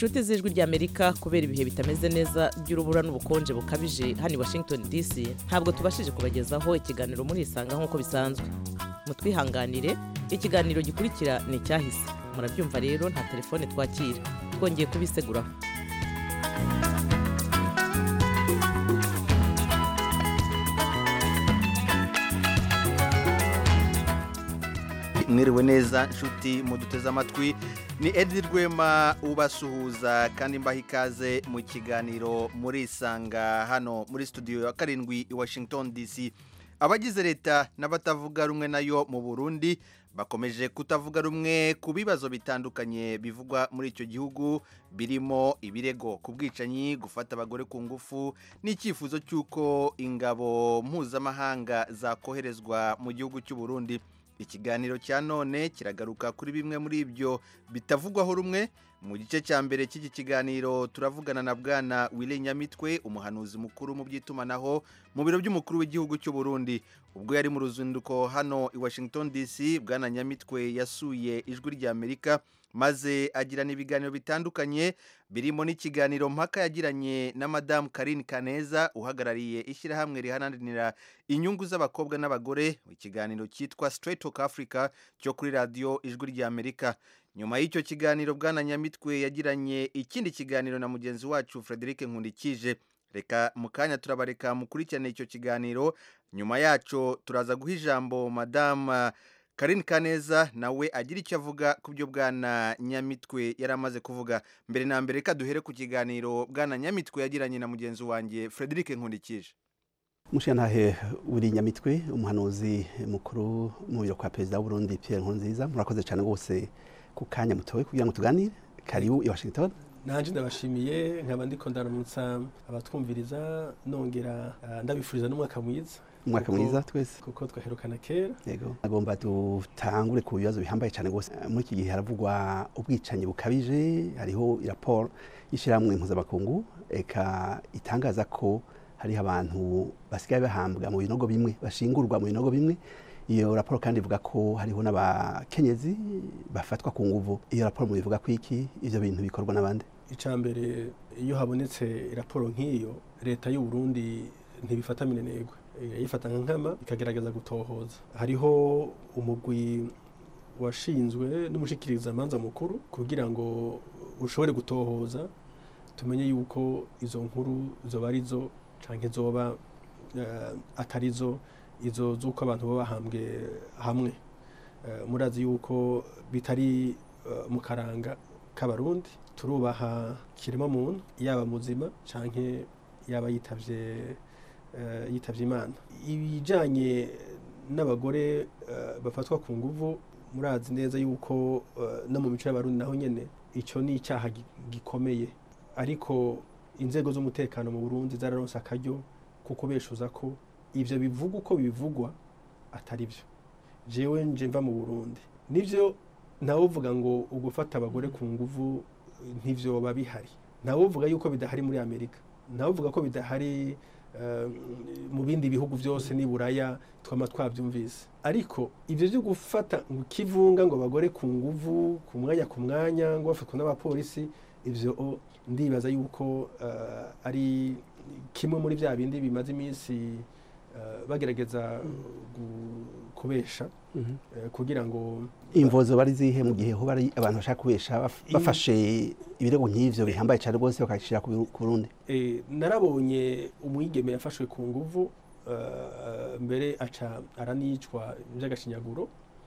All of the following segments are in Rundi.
inshuti z'ijwi ry'amerika kubera ibihe bitameze neza by'urubura n'ubukonje bukabije hano i washington dc ntabwo tubashije kubagezaho ikiganiro muri isanga nk'uko bisanzwe mutwihanganire ikiganiro gikurikira ni icyahise murabyumva rero nta telefone twakira twongeye kubiseguraho mwiriwe neza nshuti muduteze amatwi ni edi rwema ubasuhuza kandi mbaha ikaze mu kiganiro muri isanga hano muri studio ya karindwi i washington dc abagize leta n'abatavuga rumwe nayo mu burundi bakomeje kutavuga rumwe ku bibazo bitandukanye bivugwa muri icyo gihugu birimo ibirego ku bwicanyi gufata abagore ku ngufu n'icyifuzo cy'uko ingabo mpuzamahanga zakoherezwa mu gihugu cy'u Burundi ikiganiro cya none kiragaruka kuri bimwe muri ibyo bitavugwaho rumwe mu gice cya mbere cy'iki kiganiro turavugana na bwana wile nyamitwe umuhanuzi mukuru mu by'itumanaho mu biro by'umukuru w'igihugu cy'u Burundi ubwo yari mu ruzinduko hano i washington dc bwana nyamitwe yasuye ijwi ry'amerika maze agirana ibiganiro bitandukanye birimo n'ikiganiro mpaka yagiranye na madamu karine kaneza uhagarariye ishyirahamwe riharanira inyungu z'abakobwa n'abagore ikiganiro cyitwa straight talk africa cyo kuri radiyo ijwi ry'amerika nyuma y'icyo kiganiro bwana nyamitwe yagiranye ikindi kiganiro na mugenzi wacu frederic nkundikije reka mu kanya turabareka mukurikirane icyo kiganiro nyuma yacyo turaza guha ijambo madamu Karine Kaneza nawe agira icyo avuga ku byo bwana Nyamitwe yari amaze kuvuga mbere na mbere reka duhere ku kiganiro bwana Nyamitwe yagiranye na mugenzi wanjye Frederic Nkundikije mushiyantahe uri Nyamitwe umuhanuzi mukuru mu biro kwa perezida w'u Burundi Pierre Nkurunziza murakoze cyane rwose ku kanya mutowe kugira ngo tuganire karibu i Washington nanje ndabashimiye nkaba ndiko ndaramutsa abatwumviriza nongera uh, ndabifuriza n'umwaka mwiza umwaka mwiza twese kuko twaherukana kera yego agomba dutangure ku bibazo bihambaye cyane rwose muri iki gihe haravugwa ubwicanyi bukabije hariho raporo y'ishyirahamwe mpuzamakungu eka itangaza ko hariho abantu basigaye bahambwa mu binogo bimwe bashingurwa mu binogo bimwe iyo raporo kandi ivuga ko hariho n'abakenyezi bafatwa ku nguvu iyo raporo mubivuga ko iki ivyo bintu bikorwa n'abandi icambere iyo habonetse raporo nk'iyo leta y'u Burundi ntibifata minenegwe yifata nka nkama ikagerageza gutohoza hariho umugwi washinzwe n'umushikirizamanza mukuru kugira ngo ushobore gutohoza tumenye yuko izo nkuru zoba arizo canke zoba uh, atarizo izo z'uko abantu baba bahambwe hamwe uh, murazi yuko bitari uh, mu karanga k'abarundi turubaha kirema muntu yaba muzima canke yaba yitavye yitabye imana ibijyanye n'abagore bafatwa ku nguvu murazi neza yuko no mu mico y'abarundi naho nyine icyo ni icyaha gikomeye ariko inzego z'umutekano mu burundi zararonse akaryo ko kubeshuza ko ibyo bivuga uko bivugwa atari byo jewe nje mva mu burundi nibyo nawe uvuga ngo ugufata abagore ku nguvu ntibyoba bihari nawe uvuga yuko bidahari muri amerika nawe uvuga ko bidahari mu bindi bihugu byose ni buraya twama twabyumvise ariko ibyo byo gufata ngo kivunga ngo abagore ku nguvu ku mwanya ku mwanya ngo bafatwa n'abapolisi ibyo ndibaza yuko ari kimwe muri bya bindi bimaze iminsi bagerageza kubesha kugira ngo imvozo bari zihe mu gihe ho bari abantu bashaka kubesha bafashe ibirego nk'ivyo bihambaye cyane rwose bakashira ku Burundi narabonye umwigeme yafashwe ku nguvu mbere aca aranicwa by'agashinyaguro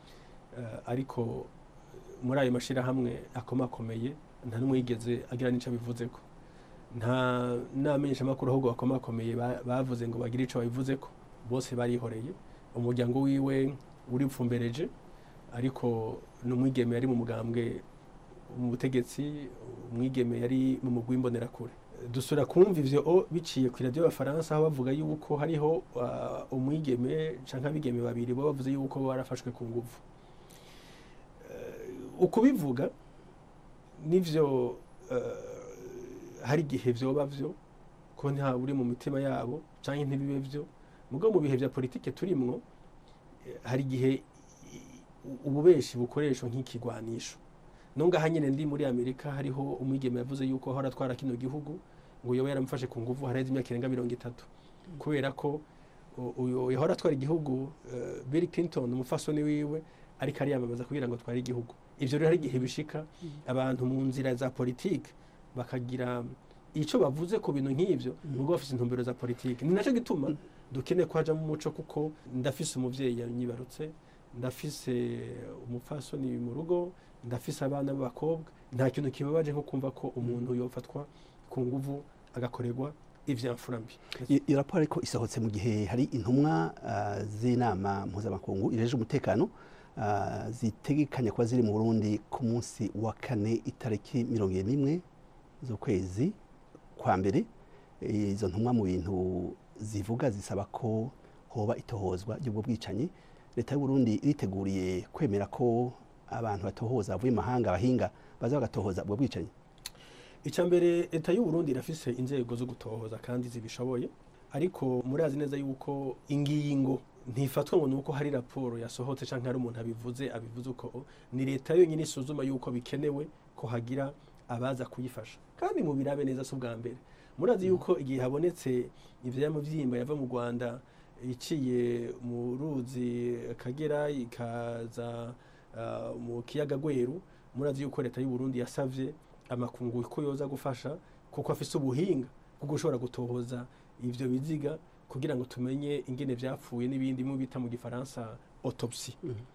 ariko muri ayo mashirahamwe akomakomeye nta n'umwigeze agira n'ico bivuzeko nta namenyesha amakuru ahubwo bakomakomeye bavuze ngo bagire ico babivuzeko bose barihoreye umuryango wiwe uripfumbereje ariko n'umwigeme yari mu mugambwe mu butegetsi umwigeme yari mu mugwi w'imbonerakure dusura kumva ivyo biciye ku radio y'abafaransa aho bavuga yuko hariho umwigeme canke abigeme babiri bo bavuze yuko barafashwe ku nguvu ukubivuga nivyo hari igihe vyoba vyo ko nta uri mu mitima yabo canke ntibibe vyo mugabo mu bihe vya politike turimwo hari igihe ububeshi bukoreshwa nk'ikigwanisho no ngaha nyine ndi muri amerika hariho umwigeme yavuze yuko ahora atwara kino gihugu ngo yoba yaramufashe ku nguvu haraheze imyaka irenga mirongo itatu kubera ko u- uyu yahora atwara igihugu eh, bill clinton umufasoni wiwe ariko ariyamamaza kugira ngo atware igihugu ivyo rero hari igihe bishika abantu mu nzira za politike bakagira icyo bavuze ku bintu nk'ibyo nubwo bafite intumbero za politiki ni nacyo gituma dukeneye ko hajamo umuco kuko ndafise umuvyeyi yanyibarutse ndafise umupfasoni mu rugo ndafise abana b'abakobwa nta kintu kibabaje nko kumva ko umuntu yofatwa ku nguvu agakorerwa ivyamfura mbi I- iyo raporo ariko isohotse mu gihe hari intumwa ah, z'inama mpuzamakungu ireje umutekano ah, zitegekanya kuba ziri mu burundi ku munsi wa kane itariki mirongo ine n'imwe z'ukwezi kwa mbere izo ntumwa mu bintu zivuga zisaba ko hoba itohozwa ry'ubwo bwicanyi leta y'u Burundi iriteguriye kwemera ko abantu batohoza bavuye mu mahanga abahinga baza bagatohoza ubwo bwicanyi icya mbere leta y'u Burundi irafise inzego zo gutohoza kandi zibishoboye ariko murazi neza yuko ingingo ntifatwa ngo nuko hari raporo yasohotse canke hari umuntu abivuze abivuze uko ni leta yonyine isuzuma yuko bikenewe ko hagira abaza kuyifasha kandi mu birabe neza si ubwa mbere murazi yuko igihe habonetse ivyamuvyimba yava mu Rwanda iciye mu ruzi Akagera ikaza ah, mu kiyaga Gweru murazi yuko leta y'u Burundi yasavye amakungu ko yoza gufasha kuko afise ubuhinga bwo gushobora gutohoza ivyo biziga kugira ngo tumenye ingene vyapfuye n'ibindi mu bita mu gifaransa autopsy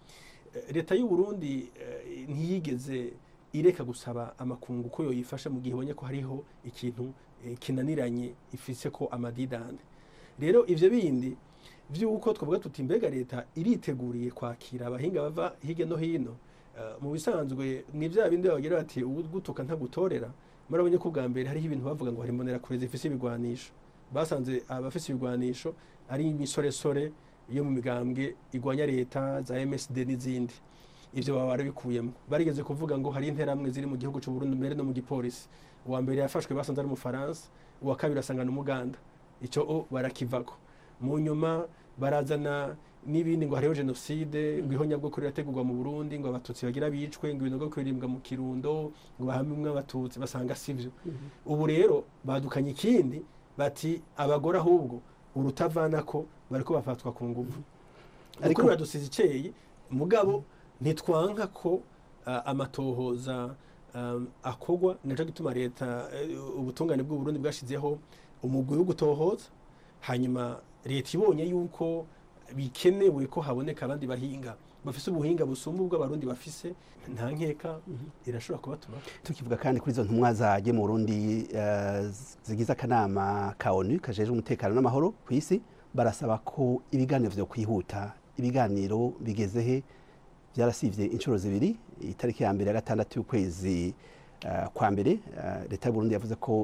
Eh, leta y'u Burundi eh, ntiyigeze ireka gusaba amakungu ko yoyifasha mu gihe ibonye ko hariho ikintu eh, kinaniranye ifise ko amadidane rero ivyo bindi vy'uko twavuga tuti mbega leta iriteguriye kwakira abahinga bava hirya no hino Eh, mu bisanzwe ni bya bindi bagira bati ugutuka ntagutorera murabonye ko ubwa mbere hariho ibintu bavuga ngo hari imbonerakure zifise ibigwanisho basanze abafise ibigwanisho ari imisoresore yo mu migambwe igwanya leta za MSD n'izindi ivyo baba barabikuyemo barigeze kuvuga ngo hari interamwe ziri mu gihugu cy'u Burundi mbere no mu gipolisi uwa mbere yafashwe basanze ari umufaransa uwa kabiri asanga n'umuganda icyo o barakivako mu nyuma barazana n'ibindi ngo hariho jenoside ngo ihonyabwoko rirategurwa mu Burundi ngo abatutsi bagira bicwe ngo ibinogo kwirimbwa mu kirundo ngo bahamwe abatutsi basanga sivyo ubu rero badukanye ikindi bati abagore ahubwo urutavanako bariko bafatwa ku nguvu Ariko- ariko biradusize icyeyi mugabo ntitwanka ko ah, amatohoza um, akogwa naco gituma leta eh, ubutungane bw'u Burundi bwashizeho umugwi wo gutohoza hanyuma leta ibonye yuko bikenewe ko haboneka abandi bahinga bafise ubuhinga busumba ubw'abarundi bafise nta nkeka irashobora kubatuma tukivuga kandi kuri izo ntumwa zagiye mu Burundi eh, zigize akanama ka ONU kajejwe umutekano n'amahoro ku isi barasaba ko ibiganiro vyo kwihuta ibiganiro bigeze he byarasivye inshuro zibiri itariki ya mbere ya gatandatu y'ukwezi eh, kwa mbere eh, leta y'u Burundi yavuze ko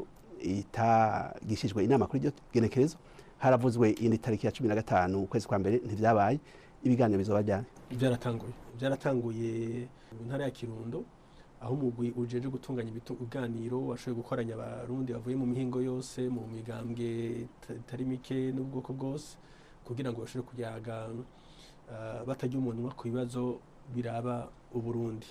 itagishijwe inama kuri iryo genekerezo haravuzwe iyindi tariki ya cumi na gatanu ukwezi kwa mbere ntivyabaye ibiganiro bizoba ryari byaratanguye byaratanguye mu ntara ya kirundo aho umugwi ujeje gutunganya ibitu- ibiganiro washoboye gukoranya abarundi bavuye mu mihingo yose mu migambwe ita- itari mike n'ubwoko bwose kugira ngo bashobore kuyaga ah, batarya umunwa ku bibazo biraba uburundi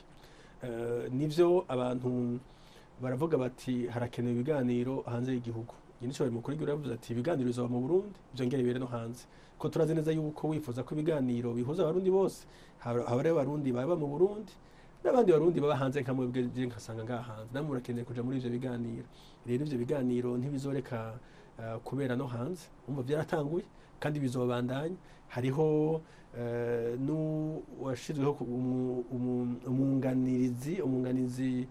Eh, nivyo abantu baravuga bati harakenewe ibiganiro hanze y'igihugu nyinshi mukuru w'igihugu yavuze ati ibiganiro bizoba mu burundi byongere bibere no hanze ko turazi neza yuko wifuza ko ibiganiro bihuza abarundi bose haba haba hariho abarundi baba mu burundi n'abandi barundi baba hanze nka mwebwe je nkasanga ngaha hanze namwe murakeneye kuja muri ivyo biganiro rero ivyo biganiro ntibizoreka uh, kubera no hanze umva byaratanguye kandi bizobandanya hariho uh, n'uwashizweho ku- umu- umu- umunganirizi umunganizi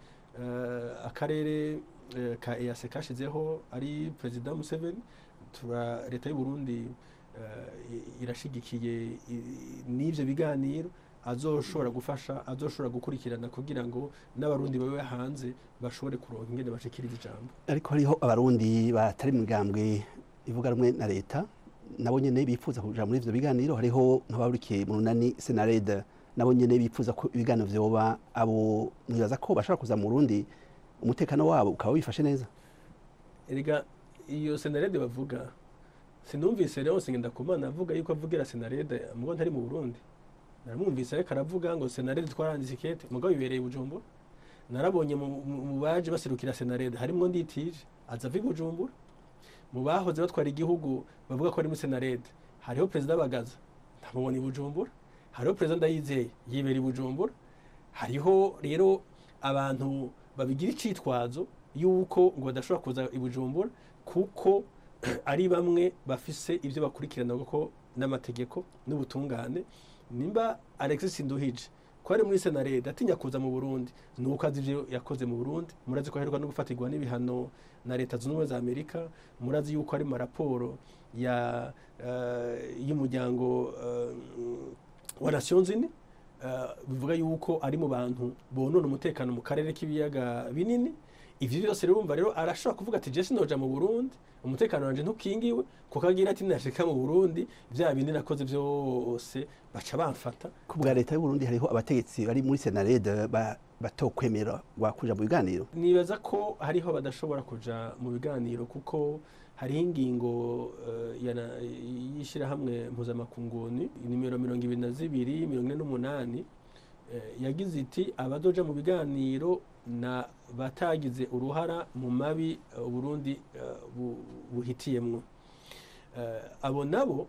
uh, akarere uh, ka EAC kashizeho ari perezida Museveni tura leta y'u Burundi uh, irashigikiye i- n'ivyo biganiro azoshobora gufasha azoshobora gukurikirana kugira ngo n'abarundi babe hanze bashobore kuronka ingene bashikiriza ijambo ariko hariho abarundi batari mu migambwe ivuga rumwe na leta nabo nyene bifuza kuja muri ivyo biganiro hariho nk'ababurikiye mu runani senarede nabo nyene bifuza ko ibiganiro vyoba abo mwibaza ko bashobora kuza mu Burundi umutekano wabo ukaba wifashe neza erega iyo senarede bavuga sinumvise Leonce Ngendakumana avuga yuko avugira senarede mugo ntari mu Burundi naramwumvise ariko aravuga ngo senarede twaranditse ikete mugabo bibereye i Bujumbura narabonye mu- mu mu baje baserukira senarede harimwo nditije aza ava i bujumbura mu bahoze batwara igihugu bavuga ko ari muri senarede hariho perezida bagaza ntamubona i bujumbura hariho perezida ndayizeye yibera i bujumbura hariho rero abantu babigira icitwazo yuko ngo badashobora kuza i bujumbura kuko ari bamwe bafise ibyo bakurikirana ko n'amategeko n'ubutungane nimba alexis nduhije ko ari muri senarede atinya kuza mu burundi ni uko azi ibyo yakoze mu burundi murazi ko aheruka no gufatirwa n'ibihano na leta zunze ubumwe za amerika murazi yuko ari mu raporo ya eh, y'umuryango eh, wa nations unies eh, bivuga yuko ari mu bantu bonona umutekano mu karere k'ibiyaga binini ivyo byose rero urumva rero arashobora kuvuga ati jesi noja mu burundi umutekano wanje ntukingiwe kuko agira ati nashika mu burundi vya bindi nakoze vyose baca bamfata ku bwa leta y'u Burundi hariho abategetsi bari muri senarede ba- batokwemera wakuja mu biganiro nibaza ko hariho badashobora kuja mu biganiro kuko hariho ingingo eh, ya na- y'ishyirahamwe mpuzamakunguni nimero mirongo ibiri na zibiri mirongo ine n'umunani eh, yagize iti abadoja mu biganiro na batagize uruhara mu mabi eh, uburundi eh, bu- buhitiyemwo Eh, abo nabo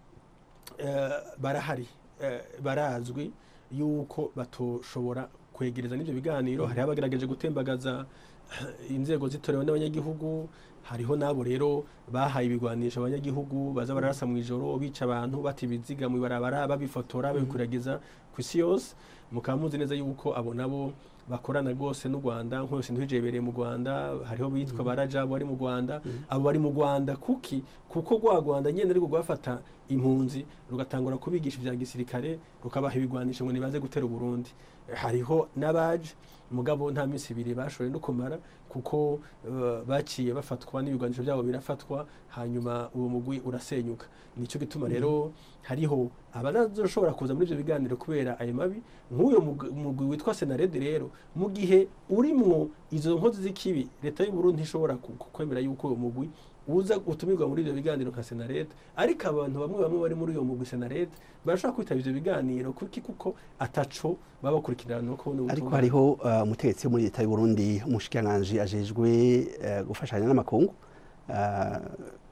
eh, barahari eh, barazwi yuko batoshobora kwegereza n'ibyo biganiro hariho abagerageje gutembagaza eh, inzego zitorewe n'abanyagihugu hariho n'abo rero bahaye ibigwanisho abanyagihugu baza bararasa mu ijoro bica abantu bata ibiziga mu ibarabara babifotora babikuragiza ku isi yose mukaba muzi neza yuko abo nabo bakorana rwose n'u Rwanda nk'ose ntibijebereye mu Rwanda hariho bitwa baraja bari mu Rwanda abo bari mu Rwanda kuki kuko rwa Rwanda nyene ariko rwafata impunzi rugatangura kubigisha ibya gisirikare rukabaha ibigwanisho ngo nibaze gutera Burundi hariho n'abaje mugabo nta minsi ibiri bashoboye no kumara kuko eh, baciye bafatwa n'ibigwanisho byabo birafatwa hanyuma uwo mugwi urasenyuka nicyo gituma rero hariho abadazoshobora kuza muri ibyo biganiro kubera ayo mabi nk'uyo mug- mugwi witwa senarede rero mu gihe urimwo izo nkozi z'ikibi leta y'u Burundi ntishobora ku- ku- kwemera yuko uwo mugwi uza utumirwa muri ibyo biganiro nka senarede ariko abantu bamwe bamwe bari muri uyo mugwi senarede barashobora kwitaba ivyo biganiro kuki kuko ataco baba bakurikirana ko ariko hariho uh, umutegetsi wo muri leta y'u Burundi umushikiranganji ajejwe uh, gufashanya n'amakungu uh,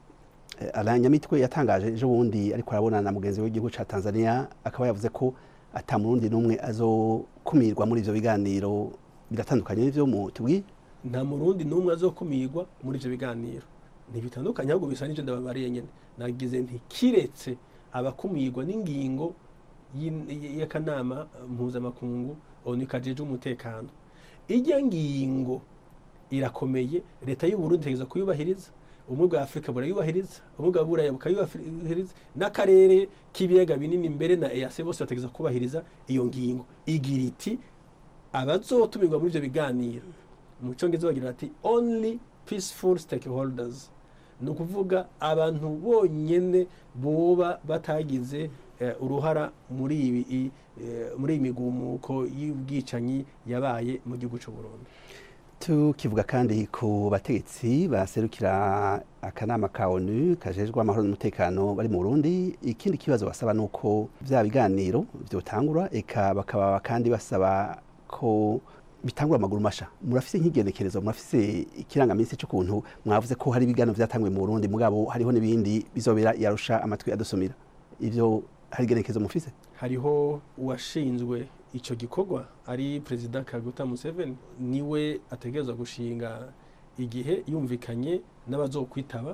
Alain Nyamitwe yatangaje ejo bundi ariko arabonana na mugenzi w'igihugu ca Tanzania akaba yavuze ko ata murundi n'umwe azokumirwa muri ivyo biganiro biratandukanye n'ivyo mu tubwiye nta murundi n'umwe azokumirwa muri ivyo biganiro ntibitandukanye ahubwo bisa n'ivyo ndababariye nyene nagize nti kiretse abakumirwa n'ingingo y'in- y'akanama mpuzamakungu onu kajejwe umutekano irya ngingo irakomeye leta y'u Burundi itegeza kuyubahiriza ubumwe bwa afurika burayubahiriza ubumwe bwa buraya bukayubahiriza n'akarere k'ibiyaga binini mbere na EAC bose bategeza kubahiriza iyo ngingo igira iti abazotumirwa muri ivyo biganiro mu cyongereza bagira bati only peaceful stakeholders ni ukuvuga abantu bonyene boba batagize eh, uruhara muri ibi i- eh, muri iyi migumuko y'ubwicanyi yabaye mu gihugu cy'u Burundi tukivuga kandi ku bategetsi baserukira akanama ka onu kajejwe amahoro n'umutekano bari mu Burundi ikindi kibazo basaba nuko vya biganiro vyotangura eka bakaba kandi basaba ko bitangura amaguru masha murafise nk'igenekerezo murafise ikirangaminsi c'ukuntu mwavuze ko hari ibiganiro vyatanguye mu Burundi mugabo hariho n'ibindi bizobera yarusha amatwi adusumira ivyo hari igenekerezo mufise hariho uwashinzwe icyo gikorwa ari perezida kaguta museveni niwe ategerezwa gushinga igihe yumvikanye n'abazokwitaba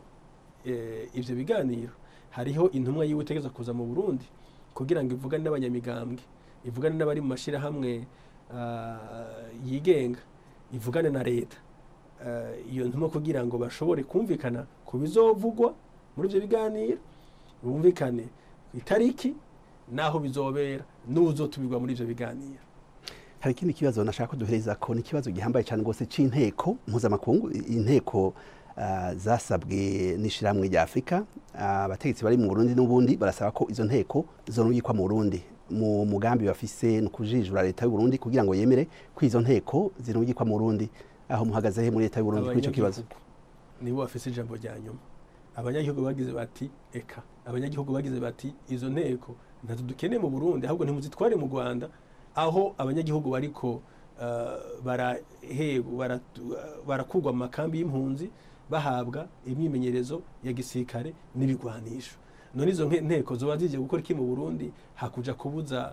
eh, ivyo biganiro hariho intumwa yiwe itegerezwa kuza mu burundi kugira ngo ivugane n'abanyamigambwe ivugane n'abari mu mashyirahamwe ah, yigenga ivugane na leta Eh, iyo ntumwa kugira ngo bashobore kumvikana ku bizovugwa muri ivyo biganiro bumvikane ku itariki naho bizobera n'uzotumirwa muri ivyo biganiro hari ikindi kibazo nashaka ko duhereza ko ni ikibazo gihambaye cyane rwose c'inteko mpuzamakungu inteko ah, zasabwe n'ishirahamwe rya afurika Ah, abategetsi bari mu burundi n'ubundi barasaba ko izo nteko zorungikwa mu burundi mu mugambi bafise ni ukujijura leta y'u Burundi kugira ngo yemere ko izo nteko zirungikwa mu burundi aho muhagaze he muri leta y'u Burundi kuri ico kibazo Abanyagihugu nibo bafise ijambo rya nyuma abanyagihugu bagize bati eka abanyagihugu bagize bati izo nteko ntazo dukeneye mu burundi ahubwo ntimuzitware mu rwanda aho abanyagihugu bariko eh, barahegu- baratu- barakugwa mu makambi y'impunzi bahabwa imyimenyerezo ya gisirikare n'ibigwanisho none izo nke- nteko zoba zije gukora iki mu burundi hakuja kubuza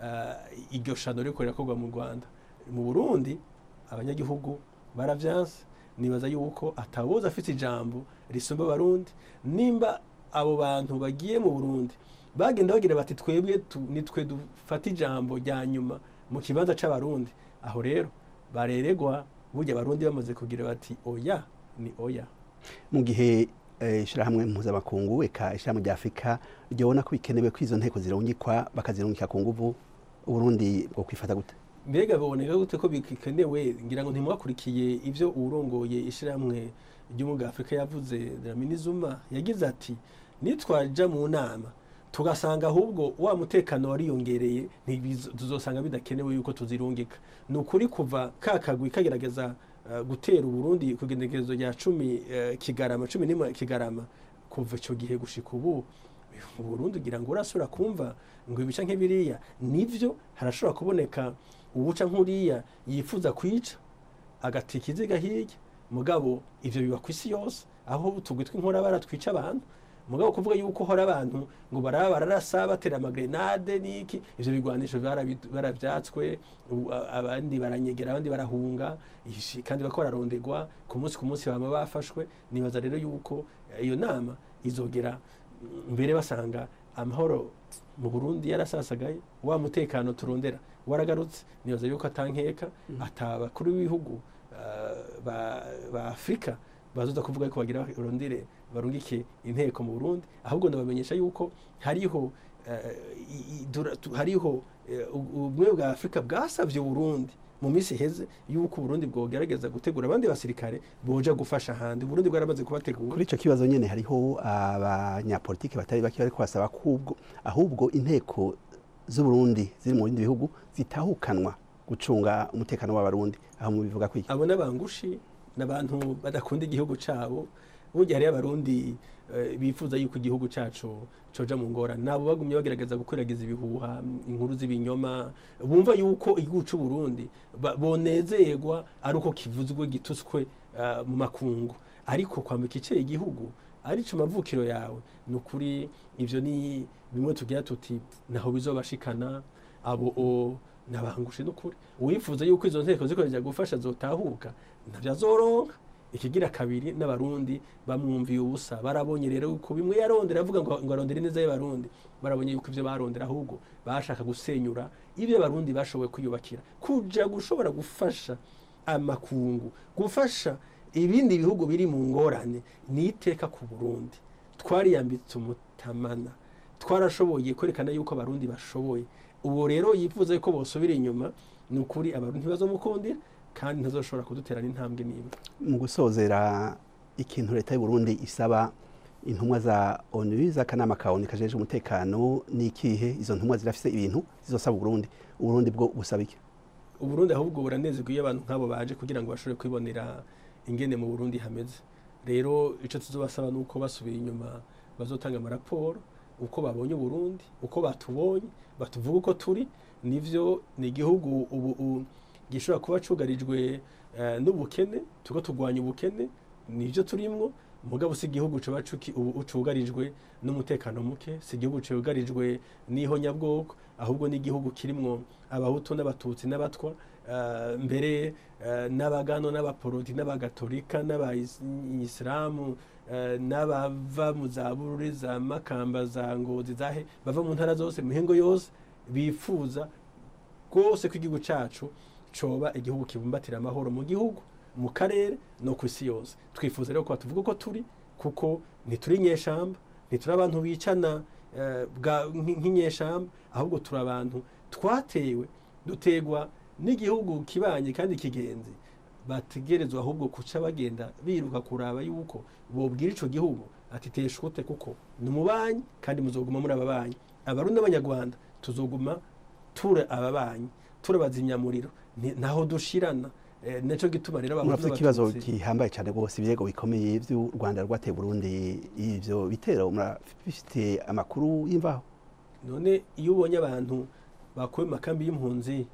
eh, iryo shano riko rirakorwa mu rwanda mu burundi abanyagihugu baravyanse nibaza yuko atawoza afite ijambo risumba abarundi nimba abo bantu bagiye mu burundi bagenda bagira bati twebwe tu- nitwe dufata ijambo rya nyuma mu kibanza c'abarundi aho rero bareregwa burya abarundi bamaze kugira bati oya ni oya mu gihe eh, ishirahamwe mpuzamakungu eka ishirahamwe rya afurika ryabona ko bikenewe ko izo nteko zirungikwa bakazirungika ku nguvu uburundi bwo kwifata gute mbega biboneka gute ko bikenewe ngira ngo ntimwakurikiye ivyo uwurongoye ishirahamwe ry'umuga afurika yavuze Dlamini Zuma yagize ati nitwaja mu nama tugasanga ahubwo wa mutekano wariyongereye ntibizo- tuzosanga bidakenewe yuko tuzirungika ni ukuri kuva ka kagwi kagerageza eh, gutera uburundi ku igenekerezo rya cumi eh, kigarama cumi n'imwe kigarama kuva ico gihe gushika ubu uburundi ugira ngo urasubira kumva ngo ibica nk'ibiriya nivyo harashobora kuboneka uwuca nk'uriya yifuza kwica agata ikiziga hirya mugabo ivyo biba ku isi yose aho tugwi tw'inkorabara twica abantu mugabo kuvuga yuko hora abantu ngo baraba bararasa batera amagrenade n'iki ivyo bigwanisho barabi- baravyatswe ubu a- abandi baranyegera abandi barahunga ishi- kandi bako bararondegwa ku munsi ku munsi bama bafashwe nibaza rero yuko eh, iyo nama izogera mm, mbere basanga amahoro mu Burundi yarasasagaye wa mutekano turondera waragarutse nibaza yuko atankeka atabakuru b'ibihugu eh, ba, ba Afrika bazoza kuvuga ko bagira barondere barungike inteko mu Burundi ahubwo ndabamenyesha yuko hariho eh, i- i- dura- tu- hariho eh, u- ubumwe bwa Afrika bwasavye Burundi mu minsi iheze yuko Burundi bwogerageza gutegura abandi basirikare boja gufasha ahandi Burundi bwaramaze kubategura kuri ico kibazo nyene hariho abanyapolitiki batari bake bariko basaba kubwo ahubwo inteko z'uburundi ziri mu bindi bihugu zitahukanwa gucunga umutekano w'abarundi aho mubivuga kwiki abo n'abangushi n'abantu badakunda igihugu cabo burya hariyo abarundi eh, bifuza yuko igihugu cacu coja mu ngorane nabo bagumye bagerageza gukwiragiza ibihuha inkuru z'ibinyoma bumva yuko igihugu c'uburundi ba- bonezerwa ari uko kivuzwe gitutswe eh, mu makungu ariko kwambika iceye igihugu arico mavukiro yawe ni ukuri ivyo ni bimwe tugira tuti naho bizobashikana abo o nabangushe n'ukuri uwifuza yuko izo nteko zikoresha gufasha zotahuka ntavyo azoronka ikigira kabiri n'abarundi bamwumviye ubusa barabonye rero yuko bimwe yarondera avuga ngo ngo arondere neza y'abarundi barabonye yuko ivyo barondera ahubwo bashaka gusenyura ibyo abarundi bashoboye kwiyubakira kuja gushobora gufasha amakungu gufasha ibindi bihugu biri mu ngorane ni iteka ku burundi twariyambitse umutamana twarashoboye kwerekana yuko abarundi bashoboye ubu rero yifuza yuko bosubira inyuma ni ukuri abarundi ntibazomukundira kandi ntazoshobora kudutera n'intambwe n'imwe mu gusozera ikintu leta y'u Burundi isaba intumwa za ONU z'akanama ka ONU kajeje umutekano ni ikihe izo ntumwa zirafise ibintu zizosaba Burundi Uburundi bwo busaba iki uburundi ahubwo buranezerwa iyo abantu nk'abo baje kugira ngo bashobore kwibonera ingene mu burundi hameze rero icyo tuzobasaba ni uko basubiye inyuma bazotanga amaraporo uko babonye uburundi uko batubonye batuvuga uko turi nivyo ni igihugu ubu u- gishobora kuba cugarijwe eh, n'ubukene tuko turwanya ubukene nivyo turimwo mugabo si igihugu coba cuki- ubu cugarijwe n'umutekano muke si igihugu cugarijwe n'ihonyabwoko ahubwo ni igihugu kirimwo abahutu n'abatutsi n'abatwa eh, mbere eh, n'abagano n'abaporoti n'abagatolika n'abayisilamu eh, n'abava mu za bururi za makamba za ngozi zahe bava mu ntara zose mu mihingo yose bifuza rwose ko igihugu cacu coba igihugu kibumbatira amahoro mu gihugu mu karere no ku isi yose twifuza rero ko batuvuga uko turi kuko ntituri inyeshamba ntituri abantu bicana eh, bwa- nk- nk'inyeshamba ahubwo turi abantu twatewe dutegwa n'igihugu kibanye kandi kigenzi bategerezwa ahubwo kuca bagenda biruka kuraba yuko bobwira ico gihugu ati teshute kuko ni umubanyi kandi muzoguma muri ababanyi abarundi n'abanyarwanda tuzoguma ture ababanyi ture bazimyamuriro Ni- ntaho dushirana Eh, naco gituma rero abahutu muravuze ikibazo n'abatutsi- gihambaye cyane rwose ibirego bikomeye by'u Rwanda rwateye Burundi ivyo bitero murafite amakuru y'imvaho none iyo ubonye abantu bakuwe mu makambi y'impunzi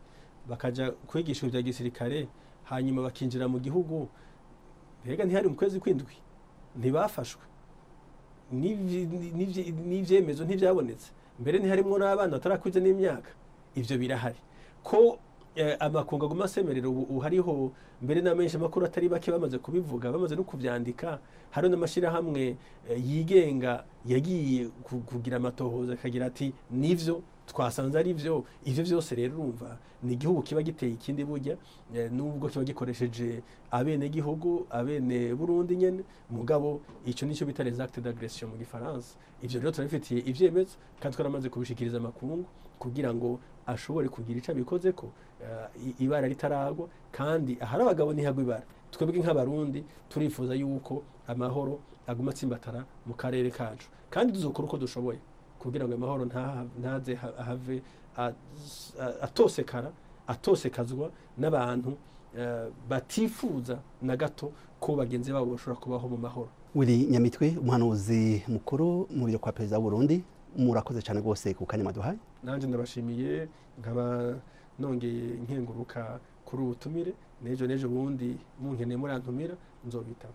bakaja kwigisha ibya gisirikare hanyuma bakinjira mu gihugu mbega ntihari mu kwezi kw'indwi ntibafashwe n'ivy- n'ivy- n'ivyemezo ntivyabonetse mbere ntiharimwo n'abana batarakuze n'imyaka ivyo birahari ko eh, amakungu aguma asemerera ubu ubu hariho mbere n'amenshi amakuru atari bake bamaze kubivuga bamaze no kuvyandika hariho n'amashyirahamwe eh, yigenga yagiye ku- kugira amatohoza akagira ati nivyo twasanze ari vyo ivyo vyose rero urumva ni igihugu kiba giteye ikindi burya eh, nubwo kiba gikoresheje abene gihugu abene burundi nyene mugabo ico nico bita les actes d'agression mu gifaransa ivyo rero turabifitiye ivyemezo kandi twaramaze kubishikiriza amakungu kugira ngo ashobore kugira ico abikozeko eh, i- ibara ritaragwa kandi ahari abagabo ntihagwa ibara twebwe nk'abarundi turifuza yuko amahoro aguma atsimbatara mu karere kacu kandi tuzokora uko dushoboye kugira ngo amahoro ntaha- ntaze ha- ahave a- a- atosekara atosekazwa n'abantu eh, batifuza na gato ko bagenzi babo bashobora kubaho mu mahoro Willy Nyamitwe umuhanuzi mukuru mu biro kwa perezida w'Uburundi murakoze cyane rwose ku kanya maduhaye nanjye ndabashimiye nkaba nongeye nkenguruka kuri ubu butumire n'ejo n'ejo bundi munkeneye murantumira nzobitaba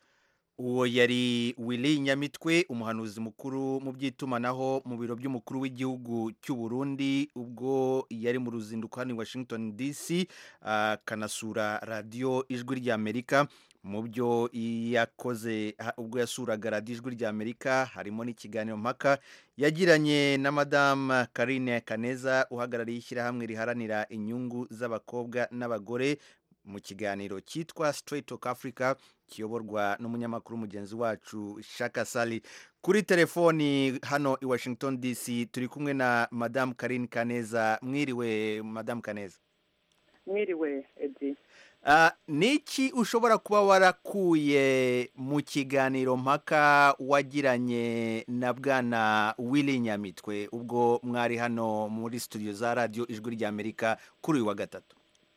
uwo yari Willy Nyamitwe umuhanuzi mukuru mu by'itumanaho mu biro by'umukuru w'igihugu cy'u Burundi ubwo yari mu ruzinduko hano i Washington DC akanasura radiyo ijwi ry'Amerika mu byo yakoze ha- ubwo yasuraga radiyo ijwi ry'Amerika harimo n'ikiganiro mpaka yagiranye na Madame Karine Kaneza uhagarariye ishyirahamwe riharanira inyungu z'abakobwa n'abagore mu kiganiro cyitwa Straight Talk Africa kiyoborwa n'umunyamakuru mugenzi wacu Shaka Sali kuri telefoni hano i Washington DC turi kumwe na Madame Karine Kaneza mwiriwe Madame Kaneza mwiriwe edi Uh, niki ushobora kuba warakuye mu kiganiro mpaka wagiranye na bwana Willy Nyamitwe ubwo mwari hano muri studio za radio ijwi ry'Amerika kuri uyu wa gatatu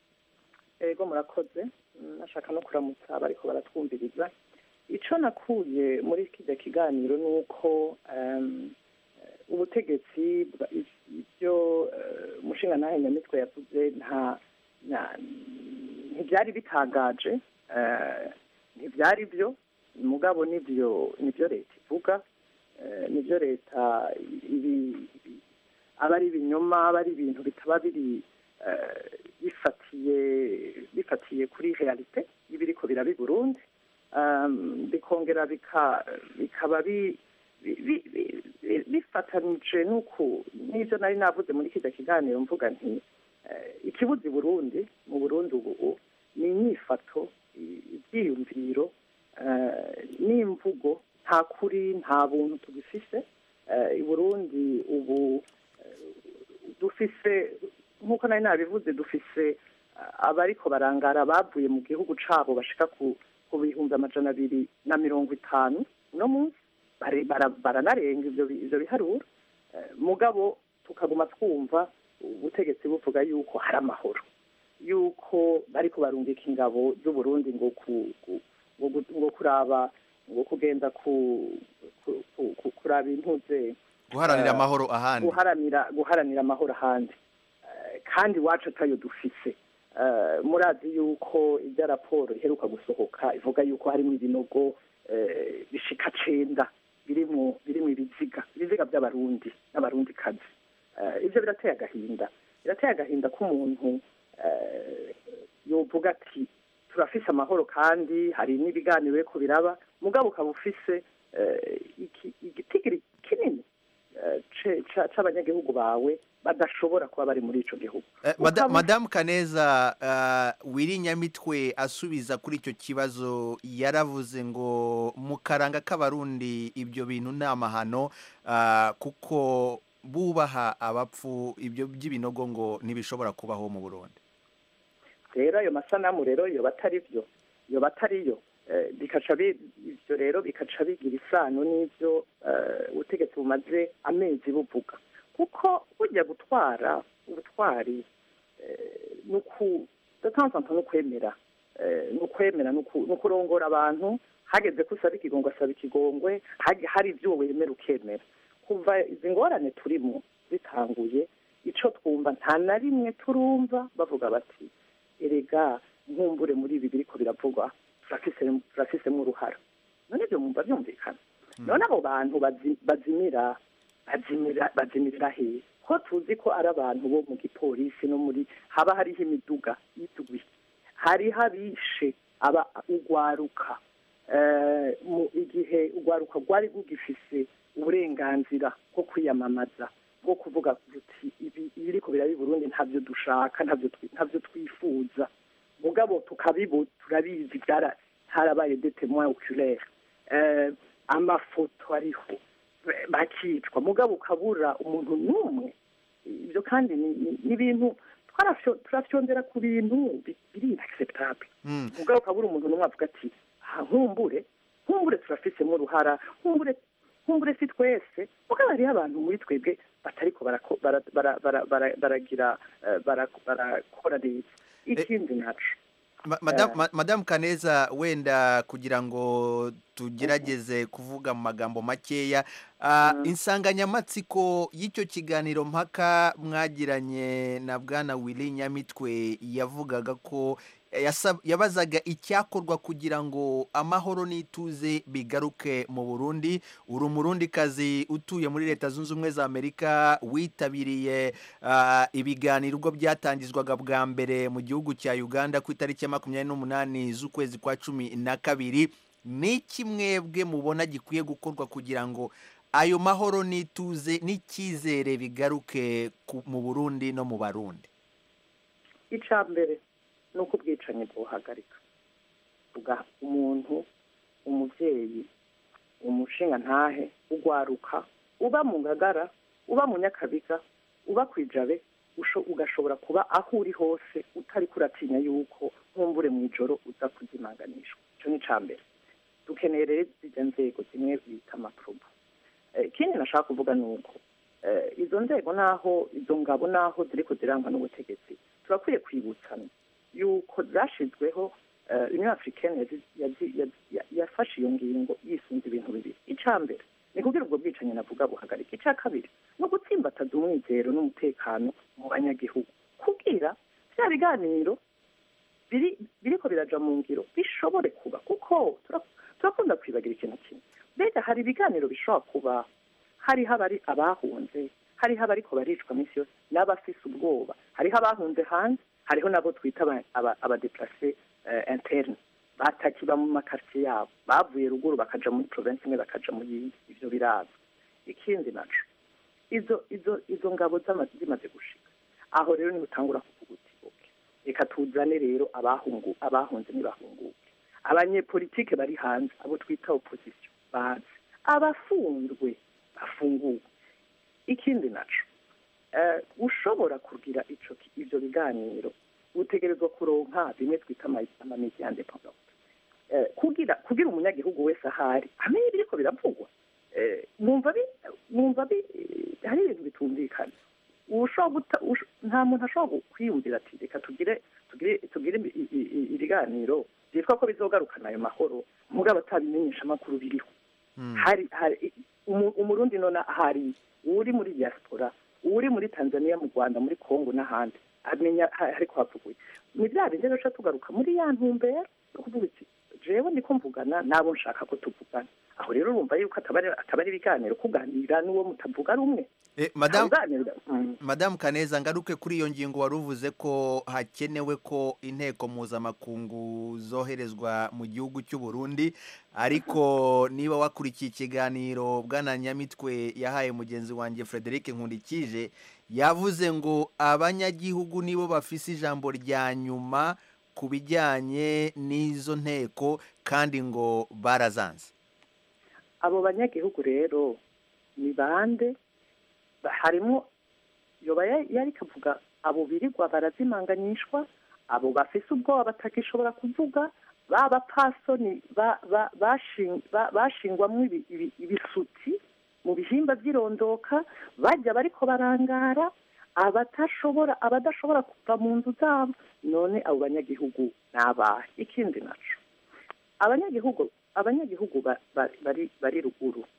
ego murakoze Mm, nashaka no kuramutsa bariko baratwumviriza ico nakuye muri kijya kiganiro ni uko em, eh, ubutegetsi bwa- ibyo eh, umushinga ntahe nyamitwe yavuze nta nta- ntibyari bitangaje eh, ntibyari byo mugabo nibyo nibyo leta ivuga eh, nibyo leta ibi ibi- aba ari ibinyoma aba ari ibintu bitaba biri eh, bifatiye bifatiye kuri realite y'ibiriko biraba i Burundi um, bikongera bika bikaba bi bi- bi- bi- bi- bifatanije n'uku n'ibyo nari navuze muri kijya kiganiro mvuga nti eh, ikibuzi Burundi mu Burundi ubu ni inyifato i- ibyiyumviro eh, n'imvugo nta kuri nta buntu tugifise eh, i Burundi ubu eh, dufise nk'uko nari nabivuze dufise ah, abariko barangara bavuye mu gihugu cabo bashika ku ku bihumbi amajana abiri na mirongo itanu uno munsi bare- bara- baranarenga ivyo bi- ivyo biharuro Eh, mugabo tukaguma twumva ubutegetsi buvuga yuko hari amahoro yuko bariko barungika ingabo z'uburundi ngo ku ku- ngo gu- ngo kuraba ngo kugenda ku ku- ku- ku- kuraba intuze guharanira Eh, amahoro ahandi guharanira guharanira amahoro ahandi Eh, kandi iwacu atayo dufise Eh, murazi yuko ibya raporo iheruka gusohoka ivuga yuko harimo ibinogo eh, bishika cenda birimwo birimwo ibiziga ibiziga by'abarundi n'abarundi kazi ibyo birateye agahinda birateye agahinda k'umuntu eh, yovuga ati turafise amahoro kandi hari n'ibiganiro biriko biraba mugabo ukaba ufise eh, iki- igitigiri kinini eh, ce- ca- c'abanyagihugu bawe badashobora kuba bari muri ico gihugu Eh, mada- Ukaba- madamu kaneza uh, wiri nyamitwe asubiza kuri icyo kibazo yaravuze ngo mu karanga k'abarundi ibyo bintu ni amahano uh, kuko bubaha abapfu ibyo by'ibinogo ngo ntibishobora kubaho mu burundi rero ayo masanamu rero yoba atari byo yoba atari yo Eh, bikaca bi- ivyo rero bikaca bigira isano n'ivyo eh, ubutegetsi bumaze amezi buvuga kuko burya gutwara ubutwari eh, nuku datanzanta n'ukwemera eh, n'ukwemera n'uku- n'ukurongora abantu hageze ko usaba ikigongwe asaba ikigongwe hagi- hari ibyo wemera ukemera kuva izi ngorane turimo zitanguye ico twumva umutumba nta na rimwe turumva bavuga bati erega nkumbure muri ibi biriko biravugwa turafise- turafisemo uruhara none ibyo mwumva byumvikana none abo bantu bazi- bazimira bazimira bazimirira hehe ko tuzi ko ari abantu bo mu gipolisi no muri haba hariho imiduga y'itugwi hariho abishe aba ugwaruka eh, mu igihe ugwaruka rwari rugifise uburenganzira bwo kwiyamamaza bwo kuvuga ruti ibi ibiriko biraba i burundi ntabyo dushaka ntabyo twi- ntabyo twifuza mugabo tukabibu turabizi byara harabaye de témoin oculaire eh, amafoto ariho eh, bakicwa mugabo ukabura umuntu n'umwe ibyo kandi ni- ni- ni ibintu twarafyo- turafyondera ku bintu bi- biri inacceptable Mm. mugabo ukabura umuntu n'umwe avuga ati "Ah, nkumbure nkumbure turafisemo uruhara nkumbure nkumbure si twese mugabo hariho abantu muri twebwe batariko barako- bara- bara- bara- bara- baragira eh, bara- barakora neza ikindi naco Ma- Madam- ma- Madam Kaneza wenda kugira ngo tugerageze kuvuga mu magambo makeya ah, insanganyamatsiko y'icyo kiganiro mpaka mwagiranye na bwana Willy Nyamitwe yavugaga ko yasab- yabazaga icyakorwa kugira ngo amahoro n'ituze bigaruke mu Burundi uri umurundikazi utuye muri leta zunze ubumwe za Amerika witabiriye ah, ibiganiro ubwo byatangizwaga bwa mbere mu gihugu cya Uganda ku itariki ya makumyabiri n'umunani z'ukwezi kwa cumi na kabiri ni iki mwebwe mubona gikwiye gukorwa kugira ngo ayo mahoro n'ituze n'icyizere bigaruke ku- mu Burundi no mu Barundi icya mbere ni uko ubwicanyi bwuhagarika uga umuntu umubyeyi umushinga ntahe ugwaruka uba mu ngagara uba mu nyakabiga uba ku ijabe usho- ugashobora kuba aho uri hose utari kuratinya yuko nkumbure mu ijoro uza kuzimanganishwa icyo ni icya mbere dukeneye rero izo nzego zimwe bita amaprobo Eh, ikindi nashaka kuvuga ni uko eh, izo nzego naho izo ngabo naho ziriko zirangwa n'ubutegetsi turakwiye kwibutsana yuko zashyizweho eh, union africaine yazi- yazi- yazi- ya- yafashe iyo ngingo yisunze ibintu bibiri icya mbere ni kugira ubwo bwicanyi navuga buhagarika icya kabiri ni ugutsimbataza umwizero n'umutekano mu banyagihugu kubwira bya biganiro biri biriko biraja mu ngiro bishobore kuba kuko tura- turakunda kwibagira ikintu kimwe mbega hari ibiganiro bishobora kuba hariho abari abahunze hariho abariko baricwa minsi yose n'abafise ubwoba hariho abahunze hanze hariho nabo twita aba- aba- abadeplase eh, interne batakiba mu makartier yabo bavuye ruguru bakaja muri province imwe bakaja mu yindi ivyo birazwi ikindi naco izo izo izo ngabo zama- zimaze gushika aho rero niho utangura kuvuga uti okay reka tuzane rero abahungu abahunze ntibahunguke abanyepolitike bari hanze abo twita opposition bazi abafunzwe bafunguwe ikindi naco eh, ushobora kugira ico ki- ivyo biganiro utegerezwa kuronka bimwe twita ama- amamediya independant eh, kugira kugira umunyagihugu wese ahari amenye ibiriko biravugwa eh, mwumva bi mwumva bi eh, hari ibintu bitumvikana ushobora guta ush- nta muntu ashobora kwiyumvira ati reka tugire tugire tugire ibi- i- i- i- ibiganiro byitwa ko bizogarukana ayo mahoro mugabo atabimenyesha amakuru biriho hari hari umu- umurundi none hari uri muri diaspora uri muri tanzania mu rwanda muri congo n'ahandi amenya ha- hariko havuguye ni bya bindi rero tuca tugaruka muri ya ntumbero yo kuvuga iti jewe ndiko mvugana nabo nshaka ko tuvugana aho rero urumva yuko ataba ari- ataba ari ibiganiro kuganira n'uwo mutavuga rumwe Eh, Madam Kuganira- Mm. Madamu Kaneza ngaruke kuri iyo ngingo wari uvuze ko hakenewe ko inteko mpuzamakungu zoherezwa mu gihugu cy'u Burundi ariko niba wakurikiye ikiganiro bwana Nyamitwe yahaye mugenzi wanjye Frederic Nkundikije yavuze ngo abanyagihugu nibo bafise ijambo rya nyuma ku bijyanye n'izo nteko kandi ngo barazanze abo banyagihugu rero ni bande Ba- harimo yoba ya- yari kavuga abo birirwa barazimanganyishwa abo bafise ubwoba batagishobora kuvuga ba bapasoni ba- ba- bashin- ba- bashingwamwo ibi- ibi- ibisuti mu bihimba by'irondoka bajya bariko barangara abatashobora abadashobora kuva mu nzu zabo none abo banyagihugu ni abahe ikindi naco abanyagihugu abanyagihugu ba- ba- bari bari ruguru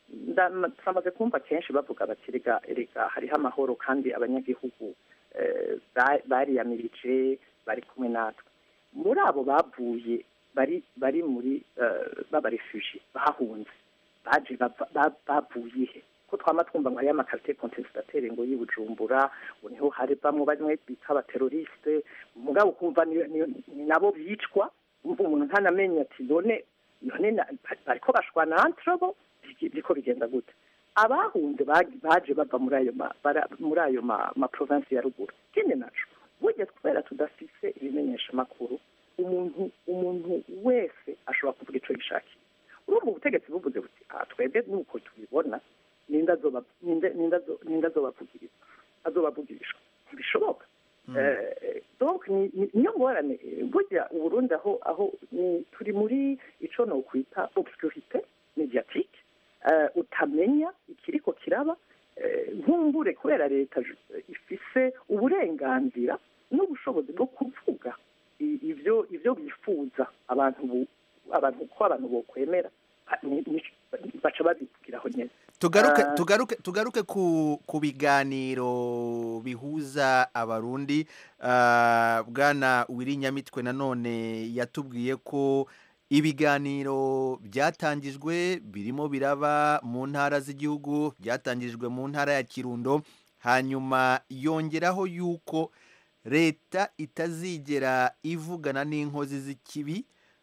nda- turamaze kumva kenshi bavuga bati rega rega hariho amahoro kandi abanyagihugu eh, ba- bariyamirije bari kumwe natwe muri abo bavuye bari bari muri eh, b'abarefugi bahunze baje bava- ba- bavuye he ko twama twumva ngo hariyo amakarite contestataire ngo y'ibujumbura ngo niho hari bamwe bamwe bita abateroriste mugabo ukumva ni- ni- ni nabo bicwa umva umuntu ntanamenye ati none none na- bariko bashwana entre bo bigi- biriko bigenda gute abahunze bagi- baje bava muri ayo ma- bara- muri ayo ma ma province ya ruguru ikindi naco burya kubera tudafise ibimenyesha makuru umuntu umuntu wese ashobora kuvuga ico yishakiye urumva ubutegetsi buvuze buti ah twebwe nuko tubibona ninde azoba ninde ninde azo- ninde azobavugiriza azobavugirishwa ntibishoboka Eh, donc ni- ni- niyo ngorane eh, burya uburundi aho aho ni- turi muri ico nokwita obscurite mediatique eh, utamenya ikiriko kiraba eh, nkumbure kubera leta ju- ifise uburenganzira n'ubushobozi bwo kuvuga i- ivyo ivyo bifuza abantu bu- abantu ko abantu bokwemera ha- ni- ni- baca babivugiraho nyene tugaruke Ah. tugaruke tugaruke ku ku biganiro bihuza abarundi Ah, bwana wirinyamitwe nanone yatubwiye ko ibiganiro byatangijwe birimo biraba mu ntara z'igihugu byatangijwe mu ntara ya kirundo hanyuma yongeraho yuko leta itazigera ivugana n'inkozi z'ikibi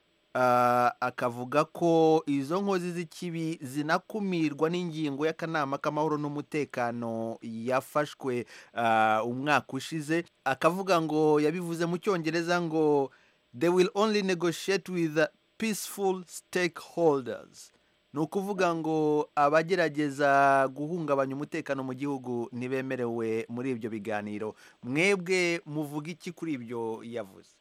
Ah, akavuga ko izo nkozi z'ikibi zinakumirwa n'ingingo y'akanama k'amahoro n'umutekano yafashwe ah, umwaka ushize akavuga ngo yabivuze mu cyongereza ngo they will only negotiate with the peaceful stakeholders ni ukuvuga ngo abagerageza guhungabanya umutekano mu gihugu ntibemerewe muri ibyo biganiro mwebwe muvuga iki kuri ibyo yavuze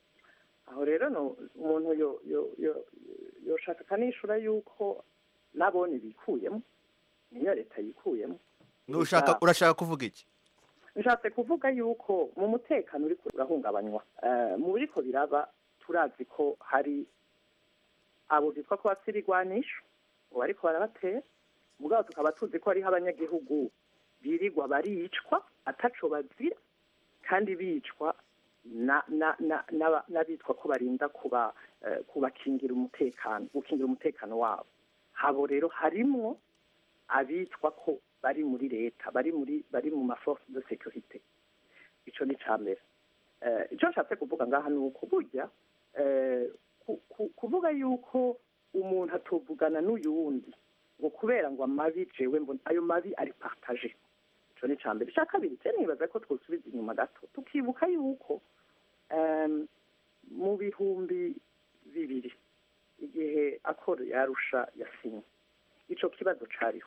aho rero no umuntu yo yo yo yoshaka akanishura yuko nabone bikuyemo niyo leta yikuyemo Nushaka- urashaka kuvuga iki nshatse kuvuga yuko mu mutekano uri urahungabanywa Eh, mu biriko biraba turazi ko hari abo bitwa ko bafite ibigwanisho ngo bariko barabatera mugabo tukaba tuzi ko hariho abanyagihugu birirwa baricwa ataco bazira kandi bicwa na- na- na- n'aba- n'abitwa ko barinda kuba eh, kubakingira umutekano gukingira umutekano wabo habo rero harimwo abitwa ko bari muri leta bari muri bari mu maforce de sécurité ico ni ca mbere Eh, ico nshatse kuvuga ngaha ni uko burya eh, ku- ku- kuvuga yuko umuntu atuvugana n'uyundi ngo kubera ngo amabi jewe mbona ayo mabi ari partage ico ni ca mbere ica kabiri je nibaza ko twosubiza inyuma gato tukibuka yuko em, mu bihumbi bibiri igihe akoro yarusha yasinye ico kibazo cariho